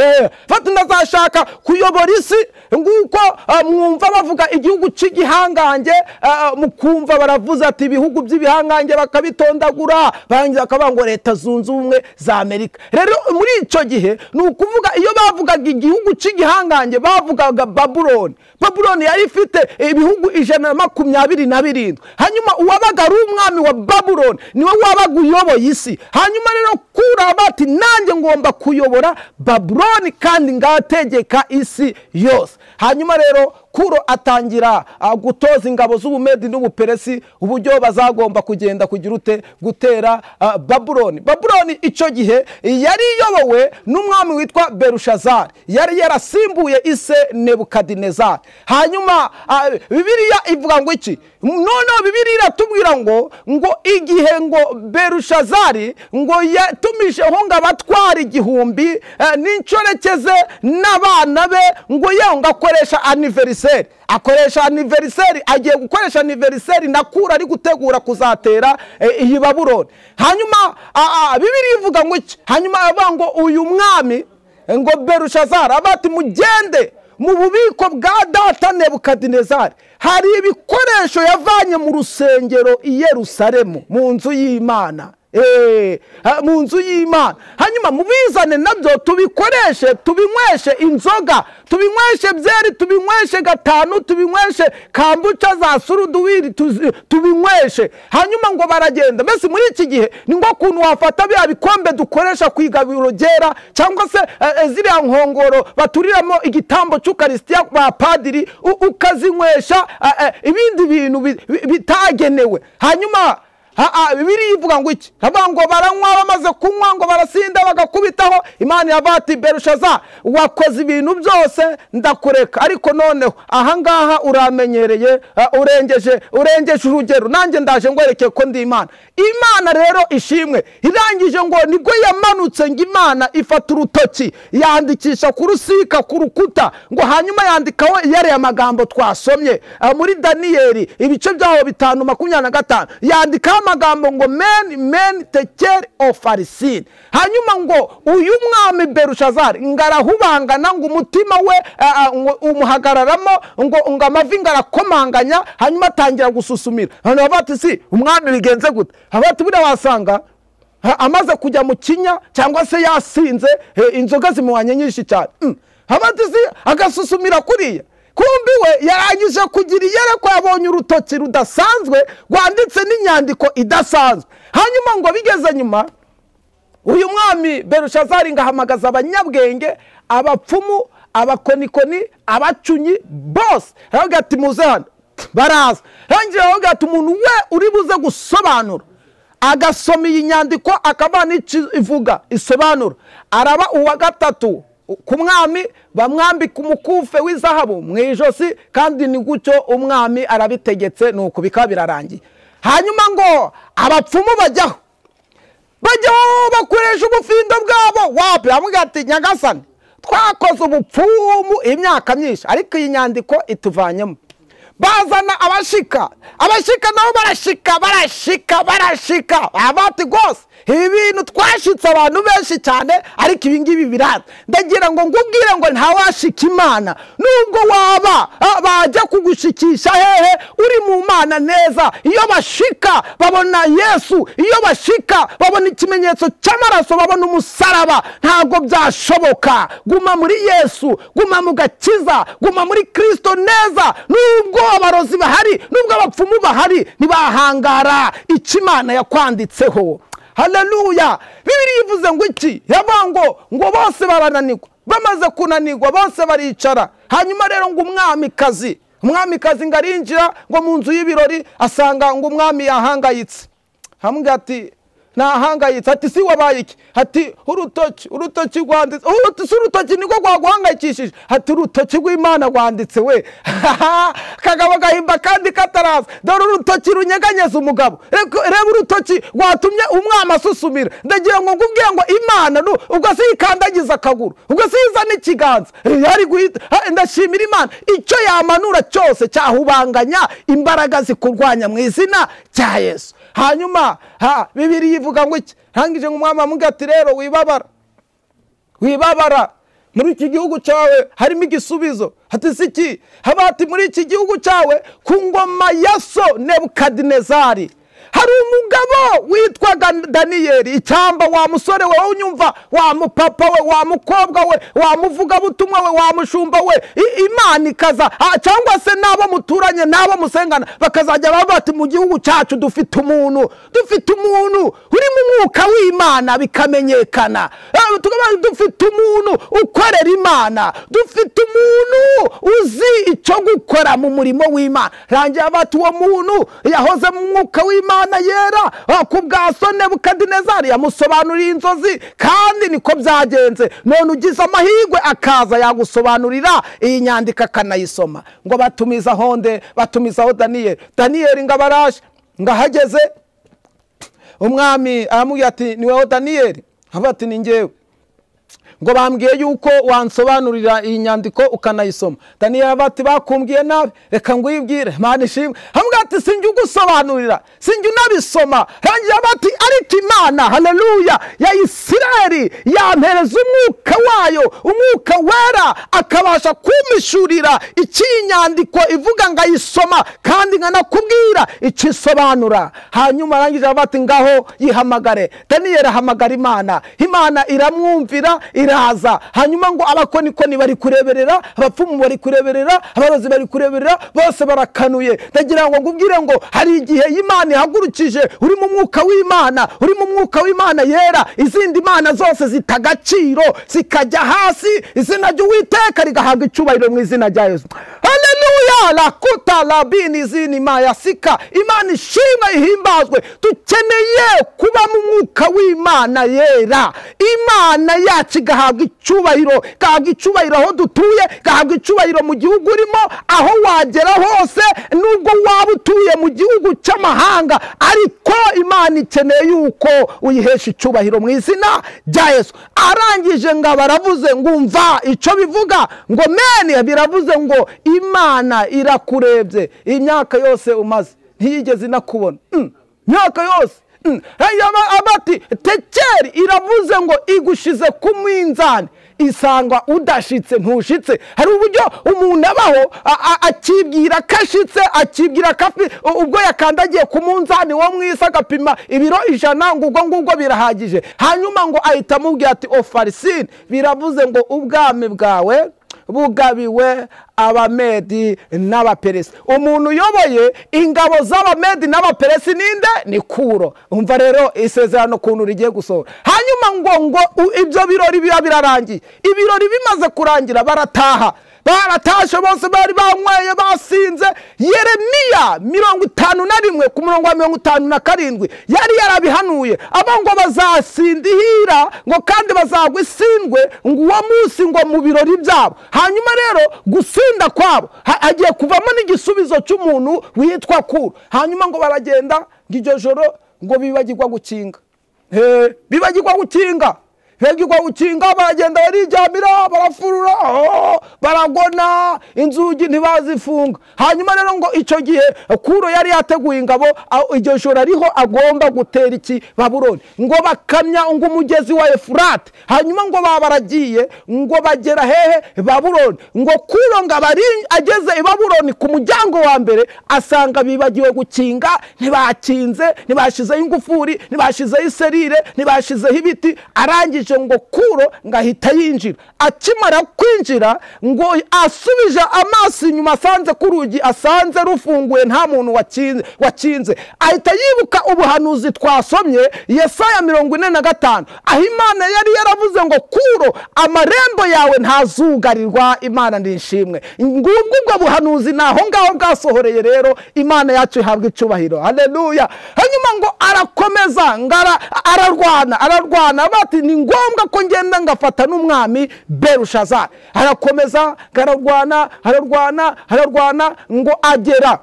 Eh, fata unazashaka kuyobora isi nguko ah, mwumva bavuga igihugu cy'igihangange ah, mukumva baravuze ati ibihugu by'ibihangange bakabitondagura barangiza bakavuga ngo leta zunze ubumwe za amerika rero muri icyo gihe ni ukuvuga iyo bavugaga igihugu cy'igihangange bavugaga babuloni babuloni yari ifite ibihugu ijana na makumyabiri na birindwi hanyuma uwabaga ari umwami wa babuloni niwe wabaga uyoboye isi hanyuma rero kura bati nanjye ngomba kuyobora babuloni kandi ngategeka isi yose hanyuma rero kuro atangira ah, gutoza ingabo z'ubumedi n'ubuperesi uburyo bazagomba kugenda kugira ute gutera ah, babuloni babuloni icyo gihe yari iyobowe n'umwami witwa berushazari yari yarasimbuye ise nebukadinezari hanyuma ah, bibiliya ivuga ngo iki noneho bibiliya iratubwira ngo ngo igihe ngo berushazari ngo yatumijeho ngo abatwara igihumbi eh, n'inshoreke ze n'abana be ngo yewe ngo akoresha aniveriseri akoresha aniveriseri agiye gukoresha aniveriseri na kura ari gutegura kuzatera eh, iyi babuloni hanyuma a- a- bibiliya ivuga ngo iki hanyuma aravuga ngo uyu mwami eh, ngo berushazara avuga ati mugende mu bubiko bwa data nebukadinezari hari ibikoresho yavanye mu rusengero i yerusalemu mu nzu y'imana Eh, ha- mu nzu y'imana hanyuma mubizane nabyo tubikoreshe tubinyweshe inzoga tubinyweshe byeri tubinyweshe gatanu tubinyweshe kambuca za suruduwiri tuzi- tubinyweshe hanyuma ngo baragenda mbese muri iki gihe ni ngo kuntu wafata bya bikombe dukoresha ku igabiro ryera cyangwa se eh, eh, ziriya nkongoro baturiramo igitambo cy'ukarisitiya ba padiri u- ukazinywesha eh, eh, ibindi bintu bi- bi- bitagenewe hanyuma haa bibiri ivuga ngo iki iravuga ngo baranywa bamaze kunywa ngo barasinda bagakubitaho imana iravuga ati berushaza wakoze ibintu byose ndakureka ariko noneho ahangaha uramenyereye ah, urengeje urengeje urugero nanjye ndaje ngwerekeye ko ndi imana imana rero ishimwe irangije ngo nibwo yamanutse ngo imana ifata urutoki yandikisha ku rusika ku rukuta ngo hanyuma yandikaho yariya magambo twasomye Ah, muri daniyeli ibice byaho bitanu makumyabiri na gatanu yandikaho amagambo ngo meni meni tekeri ofarisini hanyuma ngo uyu mwami berushazari ngo arahubangana ngo umutima we ah, ah, ngo umuhagararamo ngo ngo amavi ngo arakomanganya hanyuma atangira gususumira hano bavuga ati si umwami bigenze gute bavuga ati buriya wasanga Ha- amaze kujya mu kinya cyangwa se yasinze eh, inzoga zimuhanye nyinshi cyane Mm. habatizi agasusumira kuriya kumbi we yarangije kugira iyerekwa yabonye urutoki rudasanzwe rwanditse n'inyandiko idasanzwe hanyuma ngo bigeze nyuma uyu mwami berushazari ngo ahamagaza abanyabwenge abapfumu abakonikoni abacunyi bose aravuga ati muze hano baraza rangira aravuga ati umuntu we uri buze gusobanura agasoma iyi nyandiko akaba n'icyo ivuga isobanura araba uwa gatatu ku mwami bamwambika umukufe w'izahabu mu ijosi kandi ni gutyo umwami arabitegetse ni uku bikaba birarangiye hanyuma ngo abapfumu bajyaho bajyaho bakoresha ubufindo bwabo wapi bamubwira ati nyagasani twakoze ubupfumu imyaka myinshi ariko iyi nyandiko ituvanyemo bazana abashika abashika nabo barashika barashika barashika abati rwose ibi bintu twashitse abantu benshi cyane ariko ibi ngibi biraza ndagira ngo ngubwire ngo ntawashika imana nubwo waba ah, bajya kugushikisha hehe uri mu mana neza iyo bashika babona yesu iyo bashika babona ikimenyetso cy'amaraso babona umusaraba ntabwo byashoboka guma muri yesu guma mu gakiza guma muri kristo neza nubwo abarozi bahari nubwo abapfumu bahari ntibahangara icyo imana yakwanditseho haleluya bibiri ivuze ngo iki iravuga ngo ngo bose barananirwa bamaze kunanirwa bose baricara hanyuma rero ngo umwamikazi umwamikazi ngo arinjira ngo mu nzu y'ibirori asanga ngo umwami yahangayitse hamubwira ati nahangayitse ati si wabaye iki ati urutoki urutoki rwanditse uruti si urutoki niko rwaguhangayikishije ati urutoki rw'imana rwanditse we kagabo gahimba kandi kataraza dore urutoki runyeganyeza umugabo Reko- reba urutoki rwatumye umwami asusumira ndagira ngo ngubwire ngo imana nu- ubwo si yikandagiza akaguru ubwo si yizana ikiganza yari guhita ha, ndashimira imana icyo yamanura cyose cyahubanganya imbaraga zikurwanya mu izina rya yesu hanyuma ha bibiri yivuga ngo iki hangije ngo umwami amubwira ati rero wibabara wibabara muri iki gihugu cyawe harimo igisubizo hatese iki haba hati muri iki gihugu cyawe ku ngoma ya so nebukadinezari hari umugabo witwaga daniyeli icyamba wa musore we unyumva wa mupapa we wa mukobwa we wa muvugabutumwa we wa mushumba we I- imana ikaza ah, cyangwa se n'abo muturanye n'abo musengana bakazajya bavuga ati mu gihugu cyacu dufite umuntu dufite umuntu uri mu mwuka w'imana bikamenyekana Eh, tukavuga ngo dufite umuntu ukorera imana dufite umuntu uzi icyo gukora mu murimo w'imana rangira bati uwo muntu yahoze mu mwuka w'imana yera ah, ku bwa so nebukadinezari yamusobanuriye inzozi kandi niko byagenze none ugize amahirwe akaza yagusobanurira iyi nyandiko akanayisoma ngo batumizaho nde batumizaho daniyeli daniyeli ngo abaraje ngo ahageze umwami aramubwira ati ni wowe daniyeli avuga ati ni ngewe ngo bambwiye yuko wansobanurira iyi nyandiko ukanayisoma daniyeli avuga ati bakumbwiye nabi reka ngwibwire imana ishimwe hamwe ati sinjya ugusobanurira sinjya unabisoma rangira bati ariko imana haleluya ya isirayeli yampereza umwuka wayo umwuka wera akabasha kumpishurira icy'iyi nyandiko ivuga ngo ayisoma kandi nkanakubwira icyo isobanura hanyuma arangije aravuga ati ngaho yihamagare daniyeli ahamagara imana imana iramwumvira iraza hanyuma ngo abakonikoni bari kureberera abapfumu bari kureberera abarozi bari kureberera bose barakanuye ndagira ngo ngubwire ngo hari igihe imana ihagurukije uri mu mwuka w'imana uri mu mwuka w'imana yera izindi mana zose zita agaciro zikajya hasi izina ry'uwiteka rigahabwa icyubahiro mu izina rya yesu haleluya rakuta rabini izini mayasika imana ishimwe ihimbazwe dukeneye kuba mu mwuka w'imana yera imana yacu igahabwa icyubahiro igahabwa icyubahiro aho dutuye igahabwa icyubahiro mu gihugu urimo aho wagera hose nubwo waba utuye mu gihugu cy'amahanga ariko imana ikeneye yuko uyihesha icyubahiro mu izina rya yesu arangije ngo baravuze ngo umva icyo bivuga ngo meni biravuze ngo imana irakurebye imyaka yose umaze ntiyigeze inakubona Mm, imyaka yose Mm, hanyuma abati tekeri iravuze ngo igushize ku mwinzani isangwa udashitse ntushitse hari uburyo umuntu abaho a- a- akibwira ko ashitse akibwira ko afi- u- ubwo yakandagiye ku munzani wo mwisi agapima ibiro ijana ngo ubwo ngubwo birahagije hanyuma ngo ahita amubwira ati ofarisine biravuze ngo ubwami bwawe bugabiwe abamedi n'abaperesi umuntu uyoboye ingabo z'abamedi n'abaperesi ninde ni kuro umva rero isezerano ukuntu rigiye gusohora hanyuma ngo ngo u- ibyo birori biba birarangiye ibirori bimaze kurangira barataha baratashe bose bari banyweye basinze yeremiya mirongo itanu na rimwe ku murongo wa mirongo itanu na karindwi yari yarabihanuye aba ngo bazasindihira ngo kandi bazagwa isindwe ngo uwo munsi ngo mu birori byabo hanyuma rero gusinda kwabo ha- hagiye kuvamo n'igisubizo cy'umuntu witwa kuru hanyuma ngo baragenda ngo iryo joro ngo bibagirwa gukinga He, bibagirwa gukinga bibagirwa gukinga baragenda barijyamira barafurura oh, baragona inzugi ntibazifunga hanyuma rero ngo icyo gihe kuro yari yateguye ingabo aho iryo joro ariho agomba gutera iki babuloni ngo bakamya ngo umugezi wa efurate hanyuma ngo baba baragiye ngo bagera hehe babuloni ngo kuro ngo abari ageze i babuloni ku muryango wa mbere asanga bibagiwe gukinga ntibakinze ntibashizeho ingufuri ntibashizeho iserire ntibashizeho ibiti arangije ngo kuro ngo ahita yinjira akimara kwinjira ngo asubije amaso inyuma asanze ku rugi asanze rufunguye nta muntu wakinze wakinze ahita yibuka ubuhanuzi twasomye yesaya mirongo ine na gatanu aho imana yari yaravuze ngo kuro amarembo yawe ntazugarirwa imana ni ishimwe ngubwo ubwo buhanuzi ni aho ngaho bwasohoreye rero imana yacu ihabwa icyubahiro haleluya hanyuma ngo arakomeza ngo ara- ararwana ararwana bati ni ngombwa ko ngenda ngafata n'umwami berushazari arakomeza ngo ararwana ararwana ararwana ngo agera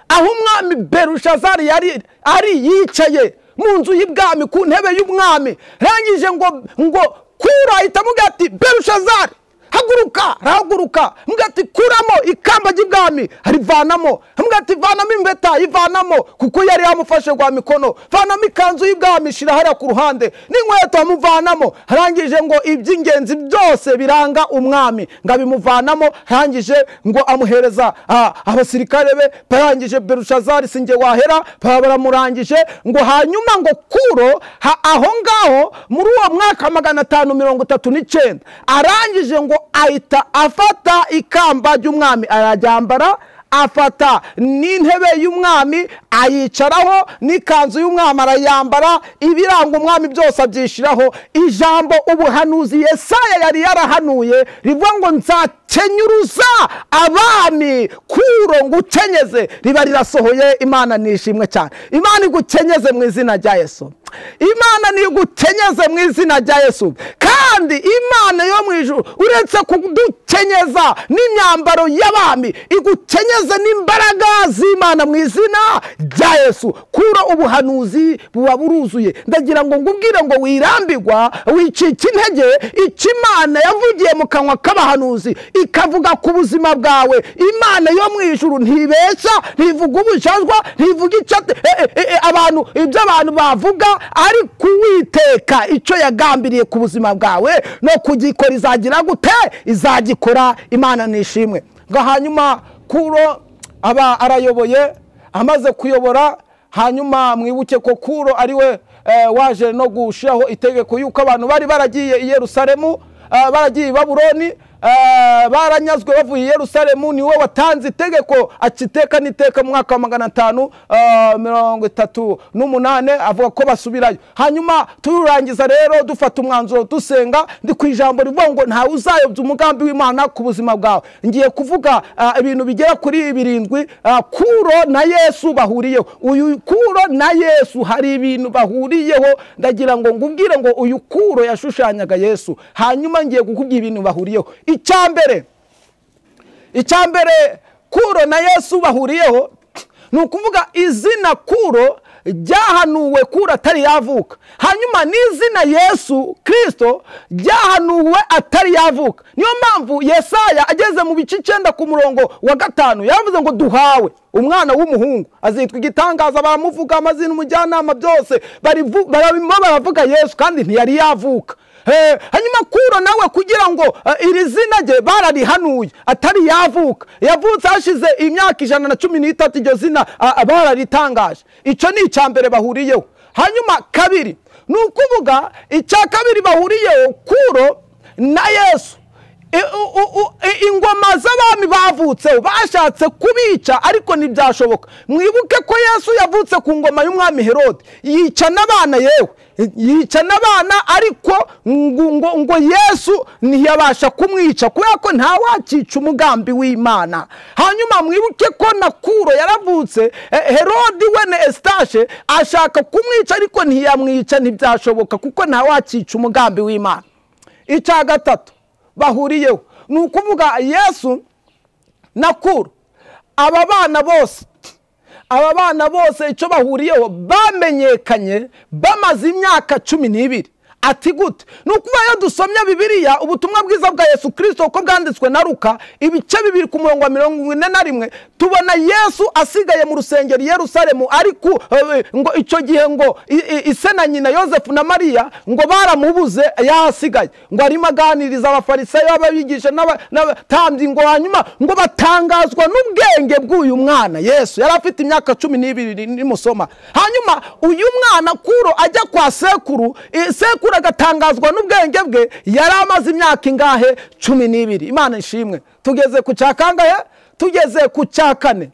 aho umwami berushazari yari ari yicaye mu nzu y'ibwami ku ntebe y'umwami rangije ngo ngo kura ahita amuga ati berushazari haguruka arahaguruka mbwa ati kuramo ikamba ry'ibwami arivanamo mbwa ati vanamo impeta ivanamo kuko yari yamufashe rwa mikono vanamo ikanzu y'ibwami ishyira hariya ku ruhande n'inkweto amuvanamo arangije ngo iby'ingenzi byose biranga umwami ngo abimuvanamo arangije ngo amuhereza ah, abasirikare be barangije berushazari sinjye wahera baba baramurangije ngo hanyuma ngo kuro ha- aho ngaho muri uwo mwaka magana atanu mirongo itatu n'icyenda arangije ngo ahita afata ikamba ry'umwami arajyambara afata n'intebe y'umwami ayicaraho n'ikanzu y'umwami arayambara ibiranga umwami byose abyishyiraho ijambo ubuhanuzi yesaya yari yarahanuye rivuga ngo nzakenyuruza abami kuro ngo ukenyeze riba rirasohoye imana nishimwe cyane imana igukenyeze mu izina rya yesu imana nigukenyeze mu izina rya yesu kandi imana yo mu ijuru uretse kudukenyeza n'imyambaro y'abami igukenyeze n'imbaraga z'imana mu izina rya yesu kura ubuhanuzi buba buruzuye ndagira ngo ngubwire ngo wirambigwa wicika intege icyo imana yavugiye mu kanwa k'abahanuzi ikavuga ku buzima bwawe imana yo mu ijuru ntibeshya ntivuga ubujajwa ntivuga icyo ate- e- e- e- abantu ibyo abantu bavuga ari kuwiteka icyo yagambiriye ku buzima bwawe no kugikora izagira gute izagikora imana nishimwe ngo hanyuma kuro aba arayoboye amaze kuyobora hanyuma mwibuke ko kuro ari we eh, waje no gushyiraho itegeko y'uko abantu bari baragiye i yerusalemu eh, baragiye i baburoni eh, baranyazwe bavuye i yerusalemu ni we watanze itegeko akiteka n'iteka mu mwaka wa magana atanu eh, mirongo itatu n'umunane avuga ko basubirayo hanyuma turangiza rero dufata umwanzuro dusenga ndi ku ijambo rivuga ngo ntawe uzayobya umugambi w'imana ku buzima bwawe ngiye kuvuga ah, ibintu bigera kuri birindwi ah, kuro na yesu bahuriyeho uyu kuro na yesu hari ibintu bahuriyeho ndagira ngo ngubwire ngo uyu kuro yashushanyaga yesu hanyuma ngiye kukubwira ibintu bahuriyeho icya mbere icya mbere kuro na yesu bahuriyeho ni ukuvuga izina kuro ryahanuwe kuro atari yavuka hanyuma n'izina yesu kirisito ryahanuwe atari yavuka niyo mpamvu yesaya ageze mu bice icyenda ku murongo wa gatanu yavuze ngo duhawe umwana w'umuhungu azitwa igitangaza baramuvuga amazina umujyanama byose barivu- barabimo baravuga yesu kandi ntiyari yavuka Eh, hanyuma kuro nawe kugira ngo eh, iri zina rye bararihanuye atari yavuka yavutse hashize imyaka ijana na cumi n'itatu iryo zina ah, ah, bararitangaje icyo ni icya mbere bahuriyeho hanyuma kabiri ni ukuvuga icya kabiri bahuriyeho kuro na yesu I- u- u- u- i- ingoma z'abami bavutseho bashatse kubica ariko ntibyashoboka mwibuke ko yesu yavutse ku ngoma y'umwami herode yica n'abana yewe yica n'abana ariko ngo, ngo, ngo yesu ntiyabasha kumwica kubera ko ntawakica umugambi w'imana hanyuma mwibuke ko na kuro yaravutse eh, herodi wene esitashe ashaka kumwica ariko ntiyamwica ntibyashoboka kuko ntawakica umugambi w'imana icya gatatu bahuriyeho ni ukuvuga yesu na kuro aba bana bose aba bana bose icyo bahuriyeho bamenyekanye bamaze imyaka cumi n'ibiri ati gute ni ukuvuga iyo dusomye bibiliya ubutumwa bwiza bwa yesu kirisito uko bwanditswe na ruka ibice bibiri ku murongo wa mirongo ine na rimwe tubona yesu asigaye mu rusengero i yerusalemu ariko eh, ngo icyo gihe ngo i- i- ise na nyina yosefu na mariya ngo baramubuze yahasigaye ngo arimo aganiriza abafarisayo ababigisha n'aba- n'abatambyi ngo hanyuma ngo batangazwa n'ubwenge bw'uyu mwana yesu yari afite imyaka cumi n'ibiri nimusoma hanyuma uyu mwana kuro ajya kwa sekuru eh, sekuru agatangazwa n'ubwenge bwe yari amaze imyaka ingahe cumi n'ibiri imana ishimwe tugeze ku cya kangahe tugeze ku cya kane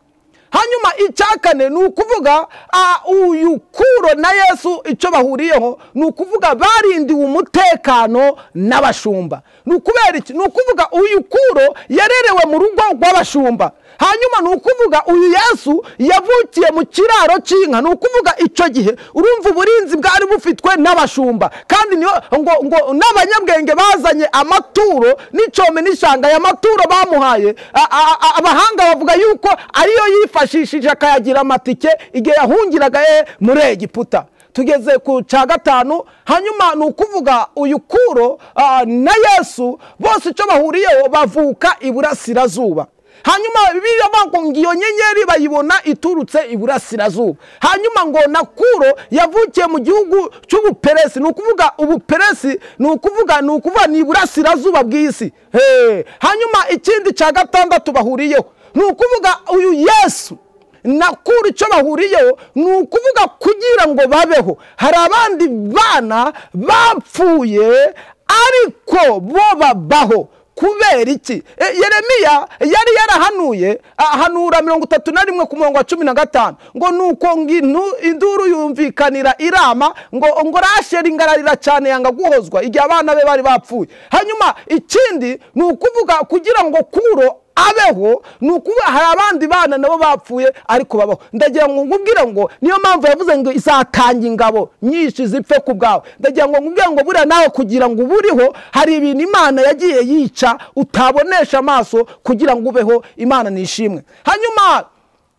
hanyuma icya kane ni ukuvuga ah, uyu kuro na yesu icyo bahuriyeho ni ukuvuga barindiwe umutekano n'abashumba ni ukubera iki ni ukuvuga uyu kuro yarerewe mu rugo rw'abashumba hanyuma ni ukuvuga uyu yesu yavukiye mu kiraro cy'inka ni ukuvuga icyo gihe urumva uburinzi bwari bufitwe n'abashumba kandi niyo ngo ngo n'abanyabwenge bazanye amaturo n'icyome n'ishanga aya maturo bamuhaye a- a- a- abahanga bavuga yuko ariyo yifashishije akayagira amatike igihe yahungiraga e muri egiputa tugeze ku cya gatanu hanyuma ni ukuvuga uyu kuro ah, na yesu bose icyo bahuriyeho bavuka iburasirazuba hanyuma bibiliya bavuga ngo iyo nyenyeri bayibona iturutse iburasirazuba hanyuma ngo na kuro yavukiye mu gihugu cy'ubuperesi ni ukuvuga ubuperesi ni ukuvuga ni ukuvuga ni iburasirazuba bw'isi Hey! hanyuma ikindi cya gatandatu bahuriyeho ni ukuvuga uyu yesu na kuri icyo bahuriyeho ni ukuvuga kugira ngo babeho hari abandi bana bapfuye ariko bo babaho kubera iki E, yeremiya yari yarahanuye ahanura mirongo itatu na rimwe ku murongo wa cumi na gatanu ngo nuko ngo intu- induru yumvikanira irama ngo ngo rasheri ingararira cyane yanga guhozwa igihe abana be bari bapfuye hanyuma ikindi ni ukuvuga kugira ngo kuro abeho ni ukuvuga hari abandi bana nabo bapfuye ariko babaho ndagira ngo nkubwire ngo niyo mpamvu yavuze ngo izatanga ingabo nyinshi zipfe ku bwawe ndagira ngo nkubwire ngo buriya nawe kugira ngo uburiho hari ibintu imana yagiye yica utabonesha amaso kugira ngo ubeho imana nishimwe hanyuma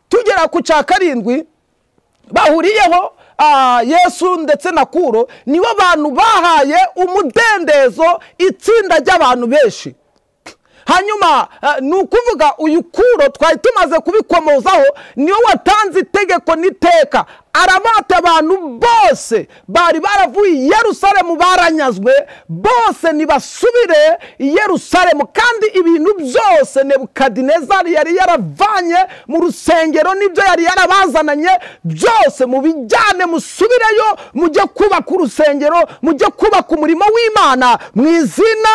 tugera ku cya karindwi bahuriyeho ah, yesu ndetse na kuro nibo bantu bahaye umudendezo itsinda ry'abantu benshi hanyuma eh, ni ukuvuga uyu kuro twari tumaze kubikomozaho niwe watanze itegeko n'iteka arabata abantu bose bari baravuye i yerusalemu baranyazwe bose ntibasubire i yerusalemu kandi ibintu byose nebukadinezari yari yaravanye mu rusengero n'ibyo yari yarabazananye byose mubijyane musubireyo mujye kubaka urusengero mujye kubaka umurimo w'imana mu izina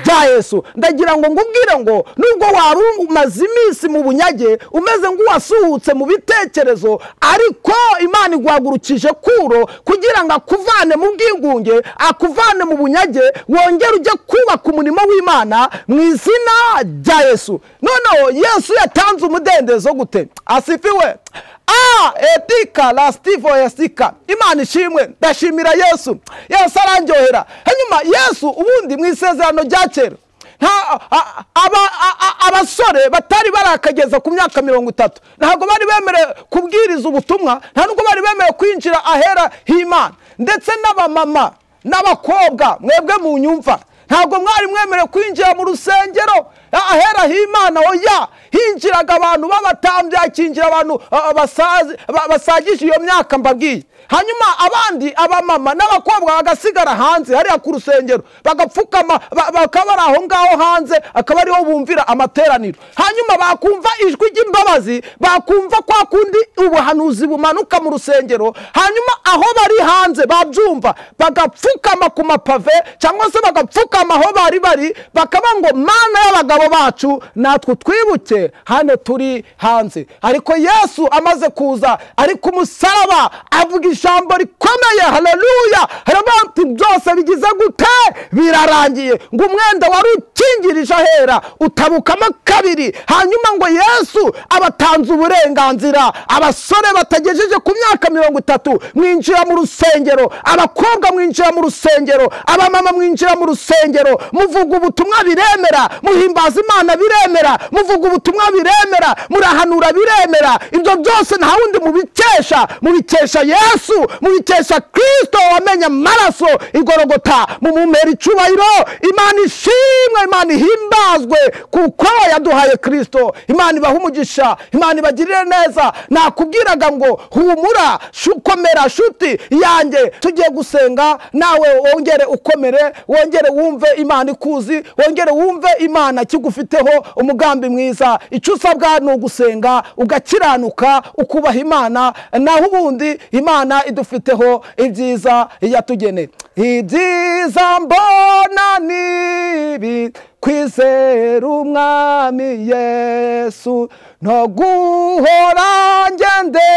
rya yesu ndagira ngo ngubwire ngo nubwo wari umaze iminsi mu bunyage umeze nk'uwasuhutse mu bitekerezo ariko imana iguhagurukije kuro kugira ngo akuvane mu bwigunge akuvane mu bunyage wongere ujye kubaka umurimo w'imana mu izina rya yesu noneho yesu yatanze umudendezo gute asifiwe Ah, etika lastivo yasika imana ishimwe ndashimira yesu yesu arandyohera hanyuma yesu ubundi mu isezerano rya kera nta- a- aba- a- a- abasore batari barakageza ku myaka mirongo itatu ntabwo bari bemerewe kubwiriza ubutumwa nta nubwo bari bemerewe kwinjira ahera h'imana ndetse n'abamama n'abakobwa mwebwe mu nyumva ntabwo mwari mwemerewe kwinjira mu rusengero ahera h'imana oya hinjiraga abantu b'abatambyi hakinjira abantu ah, basazi- ba- basagije iyo myaka mbabwiye hanyuma abandi abamama n'abakobwa bagasigara hanze hariya ku rusengero bagapfukama ba- bakaba bari aho ngaho hanze akaba ariho bumvira amateraniro hanyuma bakumva ijwi ry'imbabazi bakumva kwa kundi ubuhanuzi bumanuka mu rusengero hanyuma aho bari hanze babyumva bagapfukama ku mapave cyangwa se bagapfukama aho bari bari bakaba ngo mana y'abagabo bacu natwe twibuke hano turi hanze ariko yesu amaze kuza ari ku musaraba avuga ijambo rikomeye haleluya harabantu byose bigize gute birarangiye ngo umwenda wari ukingirije ahera utabukamo kabiri hanyuma ngo yesu abatanze uburenganzira abasore batagejeje ku myaka mirongo itatu mwinjira mu rusengero abakobwa mwinjira mu rusengero abamama mwinjira mu rusengero muvuga ubutumwa biremera muhimbaza imana biremera muvuga ubutumwa biremera murahanura biremera ibyo byose nta wundi mubikesha mubikesha yesu mubikesha kristo wamenye amaraso igorogota mumumera icubahiro imana ishimwe imana ihimbazwe kuko yaduhaye kristo imana ibaha umugisha imana ibagirire neza nakubwiraga ngo humura shu- komera shuti yanjye tugiye gusenga nawe wongere ukomere wongere wumve imana ikuzi wongere wumve imana kigufiteho umugambi mwiza icyo usabwa ni ugusenga ugakiranuka ukubaha imana naho ubundi imana idufiteho ibyiza yatugeneye ibyiza mbona ni ibi kwizera umwami yesu no guhora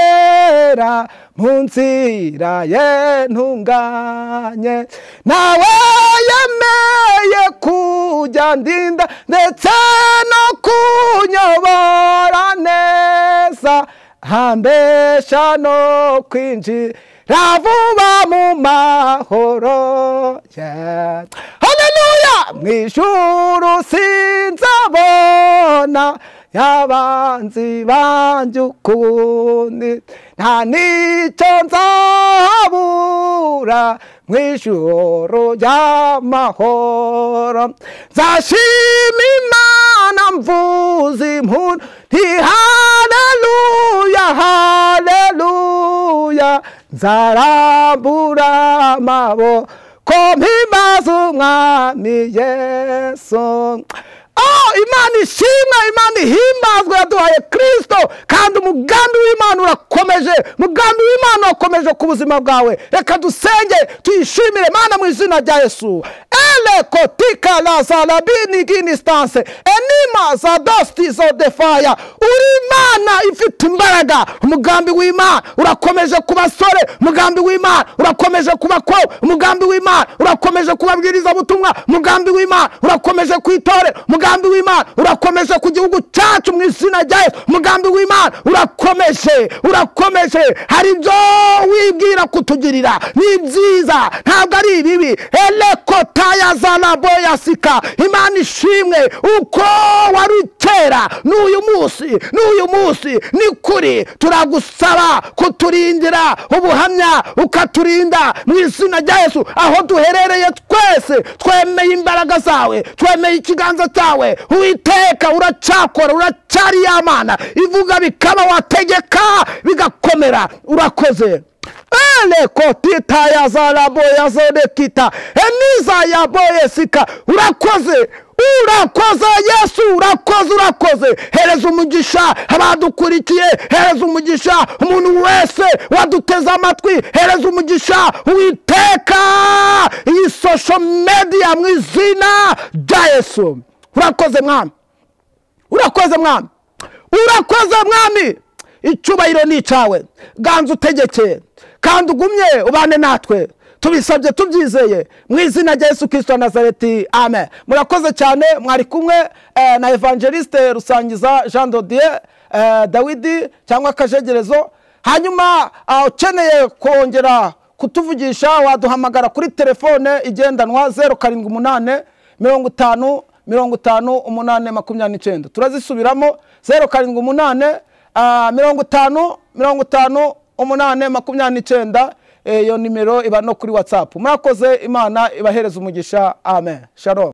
ngendera mu nzira ye ntunganye nawe yemeye kujya ndinda ndetse no kunyobora neza hambesha no kwinjira vuba mu mahoro ye haleluya mu ijuru sinzabona yabanzi banjye ukundi nta n'icyo nzabona nzahabura mu ijoro ry'amahoro nzashima imana mvuza impundu nti haleluya haleluya nzarambura amaboko mpimaze umwami yesu Oh, imana ishimwa imana ihimbazwe yaduhaye kirisito kandi umugambi w'imana urakomeje umugambi w'imana urakomeje ku buzima bwawe reka dusenge tuyishimire mana mu izina rya yesu elekotika lazarabiniginistanse enima za dosti zo defaya uri imana ifite imbaraga umugambi w'imana urakomeje ku basore umugambi w'imana urakomeje ku bakobwa umugambi w'imana urakomeje ku babwirizabutumwa umugambi w'imana urakomeje ku itore umugambi w'imana urakomeje ku gihugu cyacu mu izina rya yesu umugambi w'imana urakomeje urakomeje hari ibyo wibwira kutugirira ni byiza ntabwo ari ibibi elekota ya zarabo ya sika imana ishimwe uko wari kera n'uyu munsi n'uyu munsi ni kuri turagusaba kuturindira ubuhamya ukaturinda mu izina rya yesu aho duherereye twese twemeye imbaraga zawe twemeye ikiganza cyawe uwiteka uracakora uracyari ya mana ivuga bikaba wategeka bigakomera urakoze elekotita ya zarabo ya zodekita eniza ya boyesika urakoze urakoze yesu urakoze urakoze hereza umugisha abadukurikiye hereza umugisha umuntu wese waduteze amatwi hereza umugisha uwiteka iyi sosho mediya mu izina rya yesu urakoze mwami urakoze mwami urakoze mwami icyubahiro ni icyawe ganza utegeke kandi ugumye ubane natwe tubisabye tubyizeye mu izina rya yesu kirisito nazareti amen murakoze cyane mwari kumwe eh, na evangeliste rusangiza jean dodier eh, dawidi cyangwa akajegerezo hanyuma ah, ukeneye kongera kutuvugisha waduhamagara kuri telefone igendanwa zeru karindwi umunane mirongo itanu mirongo itanu umunane makumyabiri n'icyenda turazisubiramo zeru karindwi umunane ah, mirongo itanu mirongo itanu umunane makumyabiri n'icyenda iyo nimero iba no kuri watsapu murakoze imana ibahereza umugisha amen shalom